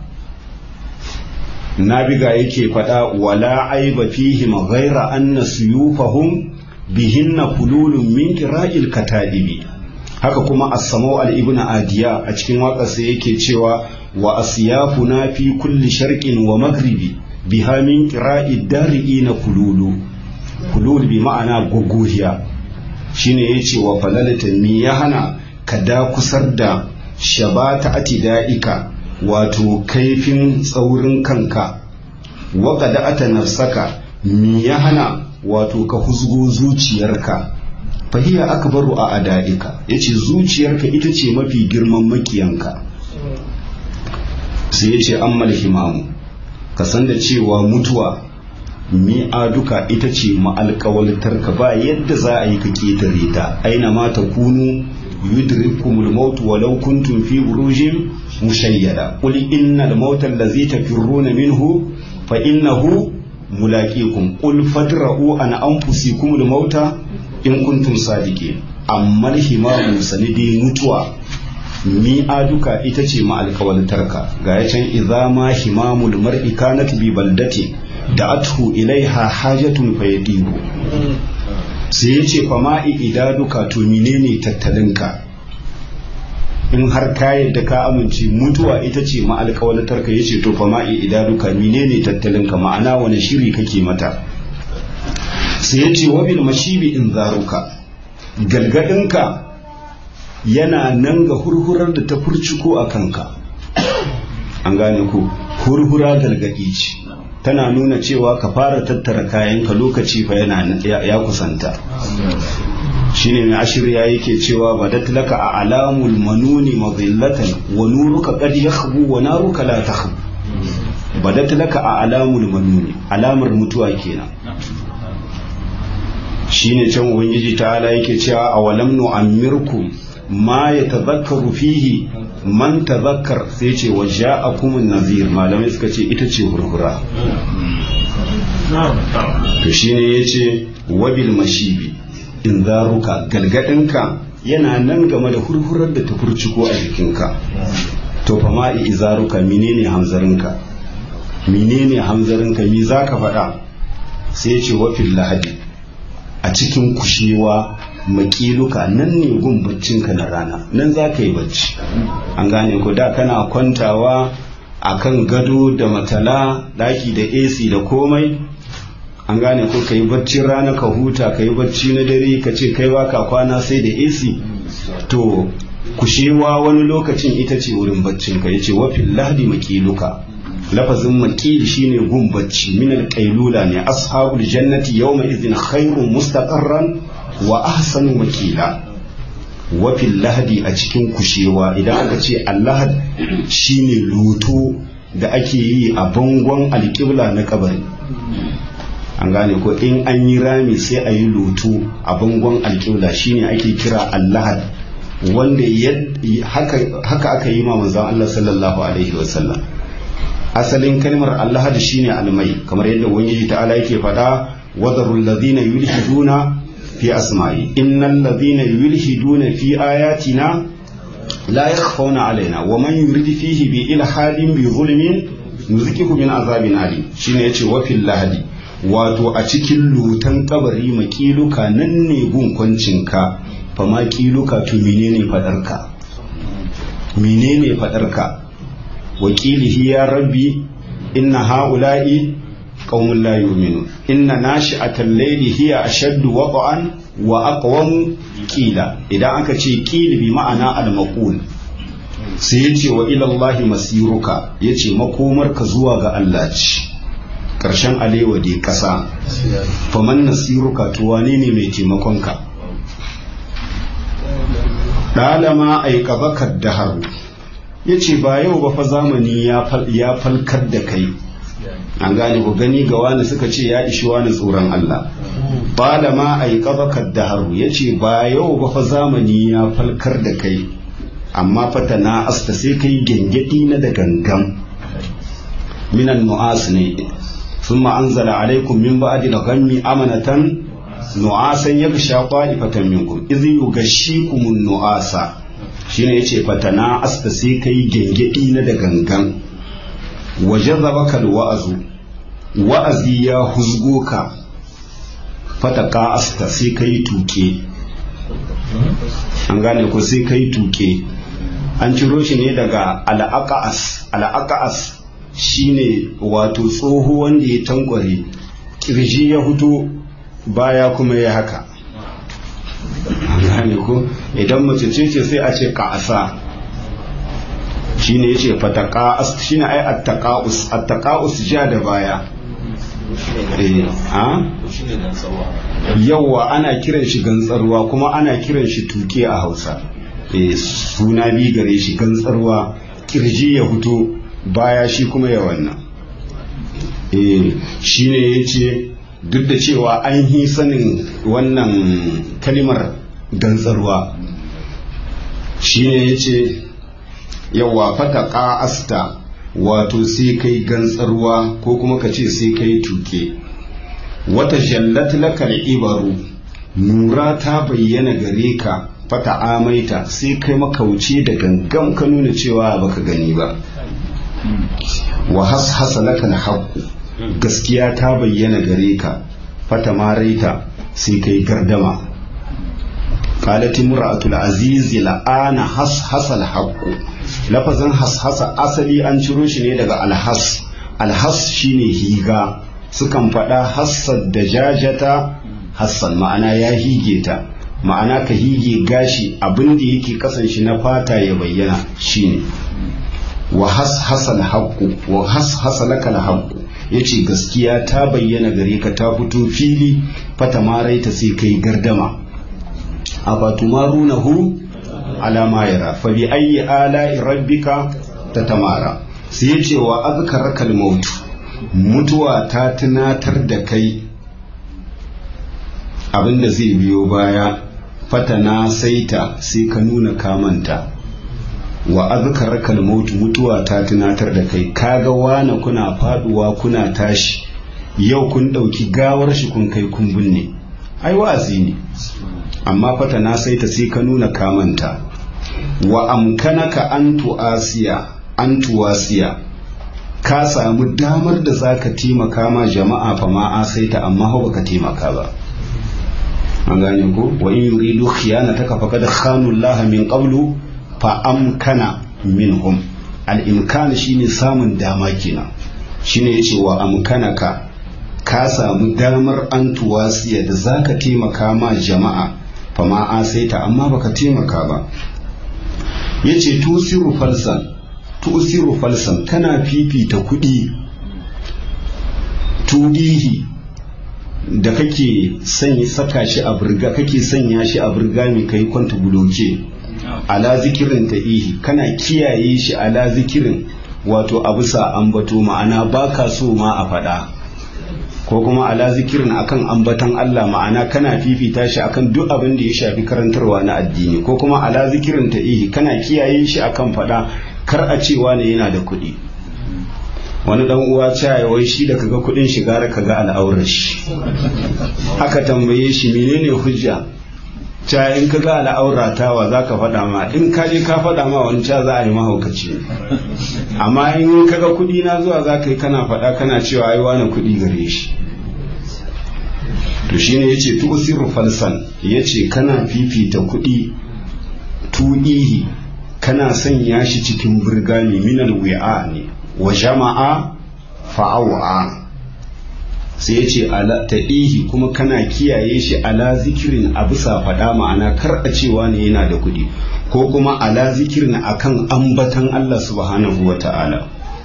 nabiga yake faɗa wala aiba fihim ghaira anna suyufahum bihinna fululun min qira'il katadibi haka kuma as-samau al-ibn adiya a cikin waƙarsa yake cewa wa asyafuna fi kulli sharqin wa maghribi biha min qira'id dari'ina kululu kulul bi ma'ana gogohiya shine yace wa falalata mi ya hana ka da kusar da shabata atida'ika wato kaifin tsaurin kanka wa qada'ata nafsaka mi ya hana wato ka huzgo zuciyarka fahiya akbaru a ada'ika yace zuciyarka ita ce mafi girman makiyanka sai yace ammal himamu ka san da cewa mutuwa mi'aduka ita ce ma'alƙawaltarka ba yadda za a yi ka ketare ta aina ma ta kunu yudrikumul maut walau kuntum fi burujin mushayyada qul innal mauta allazi tafirruna minhu fa innahu mulaqikum qul fadra'u an anfusikumul mauta in kuntum sadiqin amma himamu sanidi mutuwa mi'aduka ita ce ma'alƙawaltarka ga ya can idza ma himamul mar'i kanat bi baldati da athu ilaiha hajatun fayadihu sai ya ce fama'i idaduka to menene tattalinka in har ka yadda ka amince mutuwa ita ce ma'alƙawalatarka ya ce to fama'i idaduka menene tattalinka ma'ana wani shiri kake mata sai ya ce wabil mashibi in zaruka galgadinka yana nan ga hurhurar da ta furciko a kanka an gane ku hurhura galgadi ce tana nuna cewa ka fara tattara kayanka lokaci fa yana ya kusanta shine mai ashirya yake cewa badat laka a alamul manuni madillatan wa nuruka qad yakhbu wa naruka la takhbu badat laka a alamul manuni alamar mutuwa kenan shine can ubangiji ta'ala yake cewa awalam nu'ammirkum ma yatadhakkaru fihi man tazakkar sai ce wa ja'akum nazir malamai suka ce ita ce hurhura to shine yace wabil mashibi in zaruka galgadinka yana nan game da hurhurar da ta furciko a jikinka to fa ma izaruka menene hamzarinka menene hamzarinka mi zaka faɗa sai ya ce wafin lahadi a cikin kushewa makiluka nan ne gun baccinka na rana nan za ka yi bacci an gane ku da kana kwantawa a kan gado da matala daki da ac da komai an gane ko ka yi baccin rana ka huta ka yi bacci na dare ka ce kai baka kwana sai da ac to kushewa wani lokacin ita ce wurin baccinka ya ce wafin lahadi makiluka lafazin makil shine gun bacci min alqailula ne ashabul jannati yawma idhin khairun mustaqarran wa ahsanu makila wa fil lahadi a cikin kushewa idan aka ce allahad shine luto da ake yi a bangon alƙibla na kabari an gane ko in an yi rami sai a yi luto a bangon alƙibla shine ake kira allahad wanda haka aka yi ma manzon Allah sallallahu alaihi wasallam asalin kalmar Allah da shine almai kamar yadda ubangiji ta'ala yake faɗa wadarul ladina yulhiduna fi asma'i innal ladina yulhiduna fi ayatina la yakhfawna alaina wa man yurid fihi bi ilhadin bi zulmin nuzikihu min azabin alim shine yace wa fil lahadi wato a cikin lutan kabari makiluka nan ne gun kwancinka fa ma kiluka to menene fadarka menene fadarka wakilihi ya rabbi inna ha'ula'i qaumun la yu'minun inna nashi'atal layli hiya ashaddu waqa'an wa aqwamu qila idan aka ce qil bi ma'ana al-maqul sai yace wa ila Allah masiruka yace makomarka zuwa ga Allah ce karshen alewa dai kasa faman nasiruka to wane ne mai taimakonka dalama aikabaka daharu ya ce ba yau ba fa zamani ya falkar da kai an gane ku gani ga wani suka ce ya ishi wani tsoron Allah ba da ma a yi ƙabakar da haru ya ce ba yau ba fa zamani ya falkar da kai amma fata na asta sai kai gyangyaɗi na da gangan minan nu'as ne sun ma'anzala alaikum min ba'adi da gammi amanatan nu'asan ya sha fatan minkum izi yugashikum nu'asa shine yace fatana asta sai kai gengedi na da gangan waje zabakal wa'azu wa'azi ya huzgo ka fataka asta sai kai tuke an gane ko sai kai tuke an ciro shi ne daga al'aqas al'aqas shine wato tsoho wanda ya tankware kirji ya huto baya kuma ya haka gane ko idan mace ce ce sai a ce ka'asa shine yace fataka shine ai attaqaus attaqaus ja da baya eh a yawa ana kiran shi gantsarwa kuma ana kiran shi tuke a Hausa eh suna bi gare shi gantsarwa kirji ya fito baya shi kuma ya wannan eh shine yace duk da cewa an yi sanin wannan kalimar gantsarwa shi ne ya ce yawa fata ƙa'asta wato sai kai gantsarwa ko kuma ka ce sai kai tuke wata jallat lakal ibaru nura ta bayyana gare ka fata amaita sai kai makauce da gangan ka nuna cewa baka gani ba wa hashasa lakal haqqu gaskiya ta bayyana gare ka fata maraita sai kai gardama qalat imra'atul aziz la'ana hashasa al-haqqu lafazin hashasa asali an ciro shi ne daga alhas alhas shine higa sukan faɗa hassad da jajata hassan ma'ana ya hige ta ma'ana ka hige gashi abin da yake kasan shi na fata ya bayyana shine wa hashasa al-haqqu wa hashasa laka al-haqqu yace gaskiya ta bayyana gare ka ta fito fili fata maraita sai kai gardama afatumarunahu ala ma yara fa bi ayyi ala'i rabbika tatamara sai yace wa azkaraka al-maut mutuwa ta tunatar da kai abinda zai biyo baya fatana saita sai ka nuna kamanta wa azkaraka al-maut mutuwa ta tunatar da kai kaga wana kuna faduwa kuna tashi yau kun dauki gawar shi kun kai kun binne ai wa'azi ne amma fata na sai ta sai ka nuna kamanta wa amkanaka an tu'asiya an tuwasiya ka samu damar da za ka taimaka ma jama'a fa ma asaita amma hau baka taimaka ba an gane ko wa in yuridu khiyanataka faqad khanu Allah min qablu fa amkana minhum al imkan shine samun dama kenan shine yace wa amkanaka ka samu damar an tuwasiya da zaka taimaka ma jama'a fa ma asaita amma baka taimaka ba yace tusiru falsan tusiru falsan kana fifita kuɗi tudihi da kake sanya saka shi a burga kake sanya shi a burga mai kai kwanta buloke ala zikirin ta ihi kana kiyaye shi ala zikirin wato a bisa ambato ma'ana baka so ma a faɗa ko kuma ala zikirin akan ambatan Allah ma'ana kana fifita shi akan duk abin da ya shafi karantarwa na addini ko kuma ala zikirin ta ihi kana kiyaye shi akan faɗa kar a cewa ne yana da kuɗi wani dan uwa cewa wai shi da kaga kuɗin shiga da kaga al'aurar shi aka tambaye shi menene hujja ca in kaga al'aura tawa za ka faɗa ma in ka je ka faɗa ma wani ca za a yi mahaukaci amma in kaga kuɗi na zuwa za ka yi kana faɗa kana cewa ai wani kuɗi gare shi to shine yace tu'siru falsan yace kana fifita kuɗi tu'ihi kana sanya shi cikin burgami minal wi'a ne wa jama'a fa'awa sai ya ce taɗihi kuma kana kiyaye shi ala zikirin a bisa faɗa ma'ana kar a cewa ne yana da kuɗi ko kuma ala zikirin akan ambatan Allah subhanahu wa ta'ala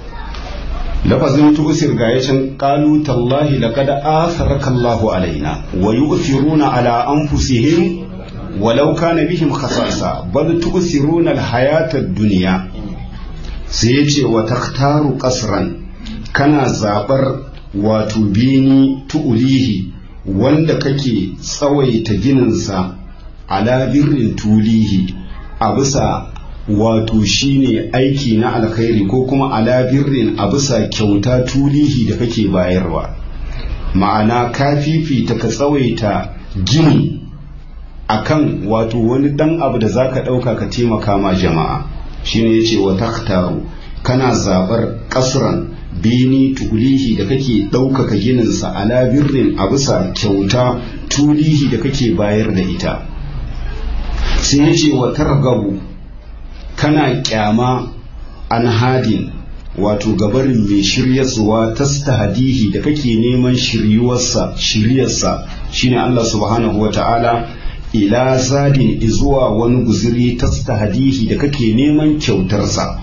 lafazin tusir ga yacin qalu tallahi laqad atharaka Allahu alaina wa yu'thiruna ala anfusihim walau kana bihim khasasa bal tu'thiruna al-hayata ad-dunya sai yace wa takhtaru qasran kana zabar wato bini tu'ulihi wanda kake tsawaita gininsa ala birrin tulihi a bisa wato shine aiki na alkhairi ko kuma ala birrin a bisa kyauta tulihi da kake bayarwa ma'ana ka fifita ka tsawaita gini akan wato wani dan abu da zaka dauka ka taimaka ma jama'a shine yace wa taktaru kana zabar kasran bini tulihi da kake ɗaukaka gininsa ala birrin a bisa kyauta tulihi da kake bayar da ita sai ya ce wa targabu kana kyama an hadin wato gabarin mai shiryarsuwa ta hadihi da kake neman shiryuwarsa shiryarsa shine Allah subhanahu wa ta'ala ila zadin izuwa wani guziri ta hadihi da kake neman kyautarsa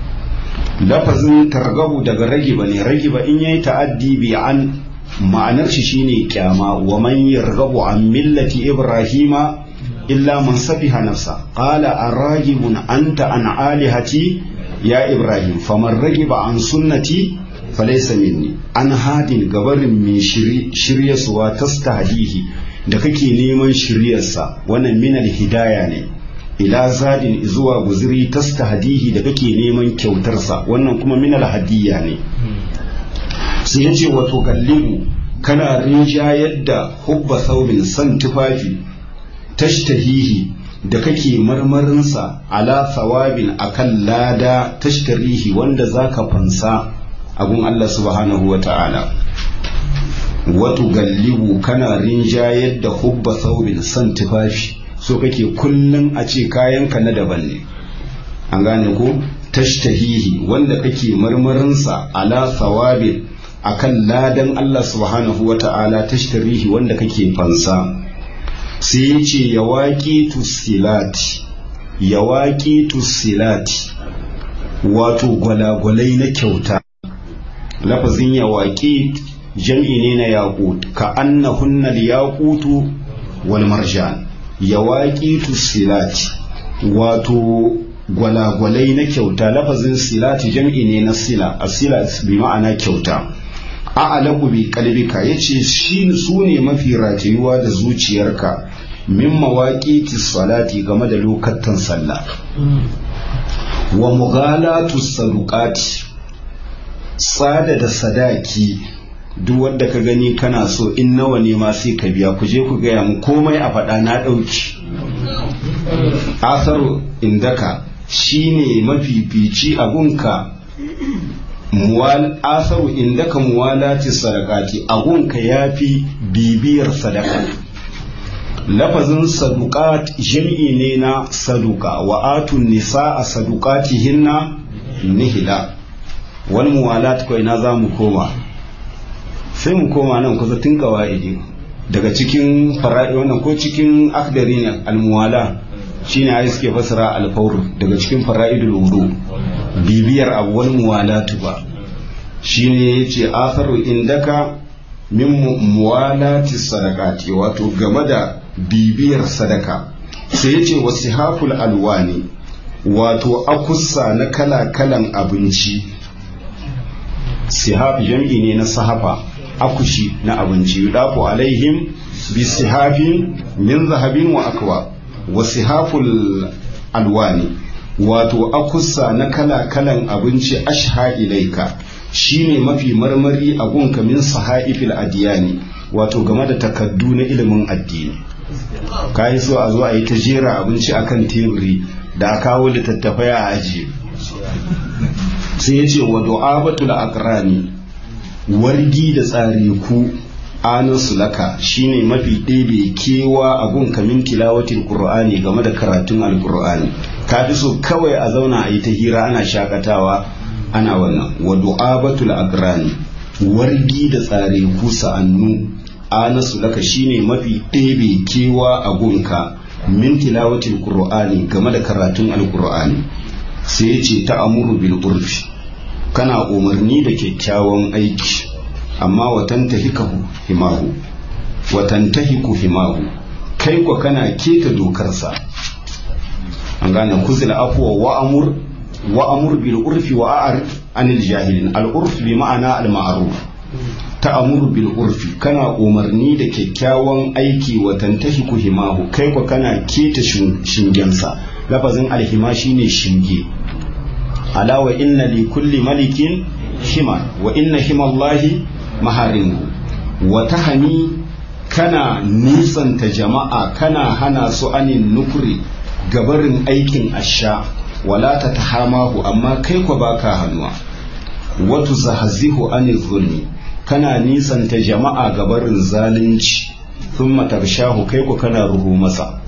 lafazin targabu daga ragiba ne ragiba in yayi ta'addi bi an ma'anar shi shine kyama wa man yarghabu an millati ibrahima illa man safiha nafsa qala aragibun anta an alihati ya ibrahim faman ragiba an sunnati falaysa minni an hadin gabarin mai shiryasuwa tastahdihi da kake neman shiryarsa wannan minal hidaya ne ila zadin zuwa guziri tastahdihi da kake neman kyautarsa wannan kuma minal hadiyya ne sai ya ce wato gallibu kana rinjayar da hubba saurin san tufafi tashtahihi da kake marmarinsa ala thawabin akan lada tashtarihi wanda zaka fansa abun Allah subhanahu wa ta'ala wato gallibu kana rinjayar da hubba saurin san tufafi so kake kullum a ce kayanka na daban ne an gane ko tashtahihi wanda kake marmarinsa ala thawabin akan ladan Allah subhanahu wa ta'ala tashtarihi wanda kake fansa sai ya ce ya waƙi tusilati ya waƙi tusilati wato gwalagwalai na kyauta lafazin ya waƙi jam'i ne na yaƙut ka annahunna yaƙutu wal marjan ya waƙi tusilati wato gwalagwalai na kyauta lafazin silati jam'i ne na sila a sila bi ma'ana kyauta a'alaku bi kalbika yace shi su ne mafi ratayuwa da zuciyarka min mawaqiti salati game da lokacin sallah wa mughalatu saduqati tsada da sadaki duk wanda ka gani kana so in nawa ne ma sai ka biya ku je ku gaya mu komai a faɗa na ɗauki asaru indaka shine mafifici abunka muwal asaru indaka muwalati sadaqati agunka yafi bibiyar sadaka lafazin saduqat jam'i ne na saduka wa atun nisaa saduqatihinna nihila wal muwalat ko ina zamu koma sai mu koma nan kusa tun kawaidi daga cikin fara'i wannan ko cikin akdari ne almuwala shine ai suke fasara alfawr daga cikin fara'idul wudu bibiyar abu wal muwalatu ba shine yace atharu indaka min muwalati sadaqati wato game da bibiyar sadaka sai yace wasihaful alwani wato akussa na kala-kalan abinci sihaf jam'i ne na sahafa akushi na abinci yudafu alaihim bi sihafin min zahabin wa akwa wa sihaful alwani wato akussa na kala-kalan abinci ashha ilaika shine mafi marmari a gunka min sahaifil adiyani wato game da takaddu na ilimin addini ka yi so a zo a yi ta jera abinci akan teburi da a kawo littattafai a ajiye sai ya ce wa du'abatul aqrani wargi da tsari ku anasu laka shine mafi ɗebe kewa a gun kamin tilawatin qur'ani game da karatun alqur'ani ka fi so kawai a zauna a yi ta hira ana shakatawa ana wannan wa du'abatul aqrani wargi da tsare ku sa'annu anasu laka shine mafi ɗebe kewa a gunka min tilawatin qur'ani game da karatun alqur'ani sai ya ce ta amuru bil urfi kana umarni da kyakkyawan aiki amma watan tahikahu himahu watan tahiku himahu kai kwa kana keta dokarsa an gane kuzil afuwa wa amur wa amur bil urfi wa a'ar anil jahilin al urf bi ma'ana al ma'ruf ta'amuru bil urfi kana umarni da kyakkyawan aiki wa tantahiku himahu kai kwa kana keta shingensa lafazin alhima shine shinge ala wa inna li kulli malikin hima wa inna himallahi maharimu wa tahani kana nisanta jama'a kana hana su anin nukuri gabarin aikin asha wala ta tahamahu amma kai kwa baka hannuwa watu zahazihu anil zulmi kana nisanta jama'a gabarin zalunci thumma tarshahu kai ku kana ruhu masa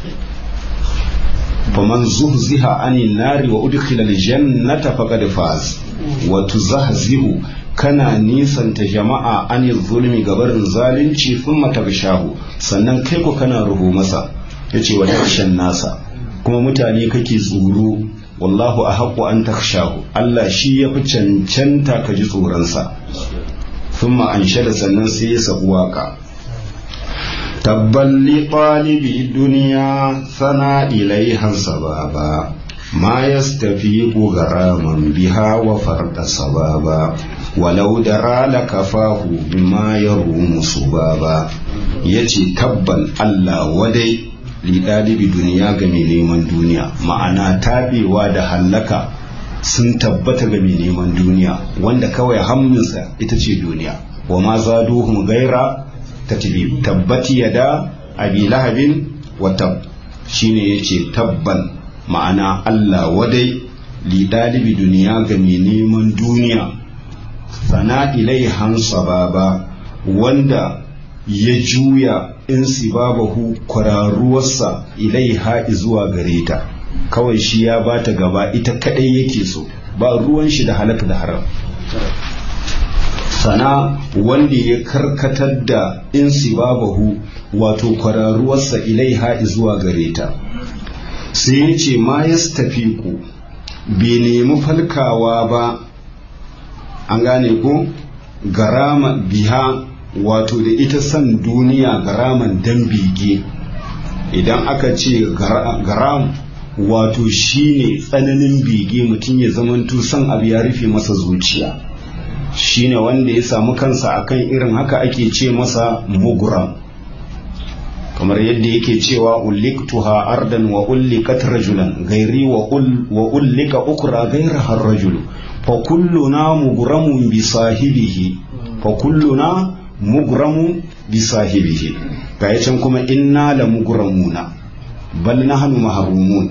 faman zuhziha anin nari wa udkhila aljannata faqad faz wa tuzahzihu kana nisanta jama'a anil zulmi gabarin zalunci thumma tarshahu sannan kai ku kana ruhu masa yace wa tarshan nasa kuma mutane kake tsoro wallahu ahqqu an takshahu Allah shi yafi cancanta ka ji tsoronsa ثم أنشد سنن سيس واقع تبا لطالب الدنيا ثنى إليها سبابا ما يستفيق غراما بها وفرد صبابا ولو درى لكفاه بما يروم صبابا يتي تبا الله ودي لطالب دنيا game neman duniya ma'ana tabewa da hallaka sun tabbata ga mai neman duniya wanda kawai hamminsa ita ce duniya wa ma zaduhum gaira tatbib tabbati yada abi lahabin wa tab shine yace tabban ma'ana Allah wadai li dalibi duniya ga mai neman duniya sana ilaihan sababa wanda ya juya in sibabahu kwararuwarsa ilaiha zuwa gare ta kawai shi ya bata gaba ita kadai yake so ba ruwan shi da halaka da haram sana wanda ya karkatar da insibabahu wato kwararuwarsa ilaiha zuwa gare ta sai ya ce ma ya ku bai nemi falkawa ba an gane ko garama biha wato da ita san duniya garaman dan bege idan aka ce garam wato shine tsananin bege mutum ya zamanto son abu ya rufe masa zuciya shine wanda ya samu kansa akan irin haka ake ce masa muguram kamar yadda yake cewa ulliktuha ardan wa ullikat rajulan gairi wa ullika ukra gaira har rajulu fa kulluna mugramun bi sahibihi fa kulluna mugramun bi sahibihi ga can kuma inna la mugramuna bal nahnu mahrumun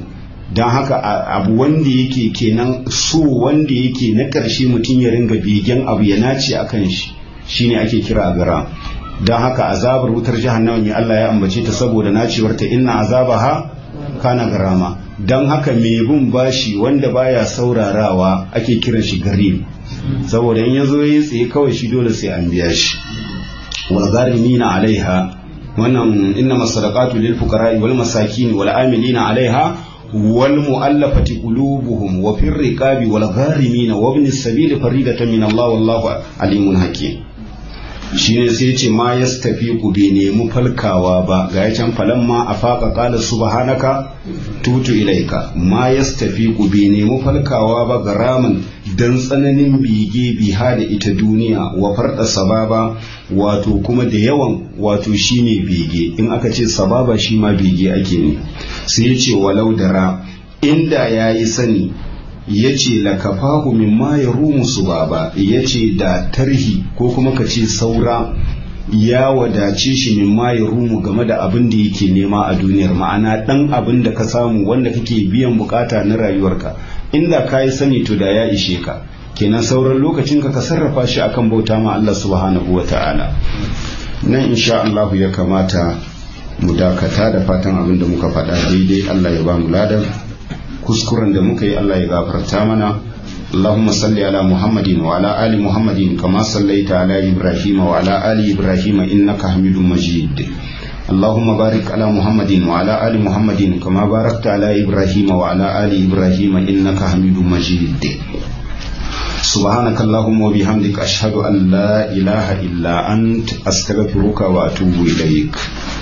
don haka abu wanda yake kenan so wanda yake na ƙarshe mutum ya ringa begen abu ya nace a kan shi shine ake kira gara don haka azabar wutar jahannama mai Allah ya ambace ta saboda nacewarta inna azabaha kana garama don haka mai bin bashi wanda baya saurarawa ake kiran shi garib saboda in ya zo yi tsaye kawai shi dole sai an biya shi wal gharimina alaiha wannan inna masadaqatu lil fuqara wal masakin wal amilina alaiha wal mu'allafati qulubuhum wa fir riqabi wal gharimin wa ibn as-sabil faridatan min Allah wallahu alimun hakim shine sai ce ma yastafiqu bi nemi falkawa ba ga ya can falan ma afaqa qala subhanaka tutu ilaika ma yastafiqu bi nemi falkawa ba garaman dan tsananin bige biha da ita duniya wa farda sababa wato kuma da yawan wato shine bege in aka ce sababa shi ma bege ake ne sai ya ce walau dara inda yayi sani ya ce lakafahu mimma ya rumu su baba ya ce da tarhi ko kuma ka ce saura ya wadace shi mimma ya rumu game da abin da yake nema a duniyar ma'ana dan abin da ka samu wanda kake biyan bukata na rayuwarka inda ka yi sani to da ya ishe ka kenan sauran lokacin ka ka sarrafa shi akan bauta ma Allah subhanahu wa ta'ala nan insha Allah ya kamata mu dakata da fatan abin da muka faɗa daidai Allah ya ba mu ladan kuskuren da muka yi Allah ya gafarta mana اللهم صل على محمد وعلى آل محمد كما صليت على إبراهيم وعلى آل إبراهيم إنك حميد مجيد اللهم بارك على محمد وعلى آل محمد كما باركت على إبراهيم وعلى آل إبراهيم إنك حميد مجيد سبحانك اللهم وبحمدك أشهد أن لا إله إلا أنت أستغفرك وأتوب إليك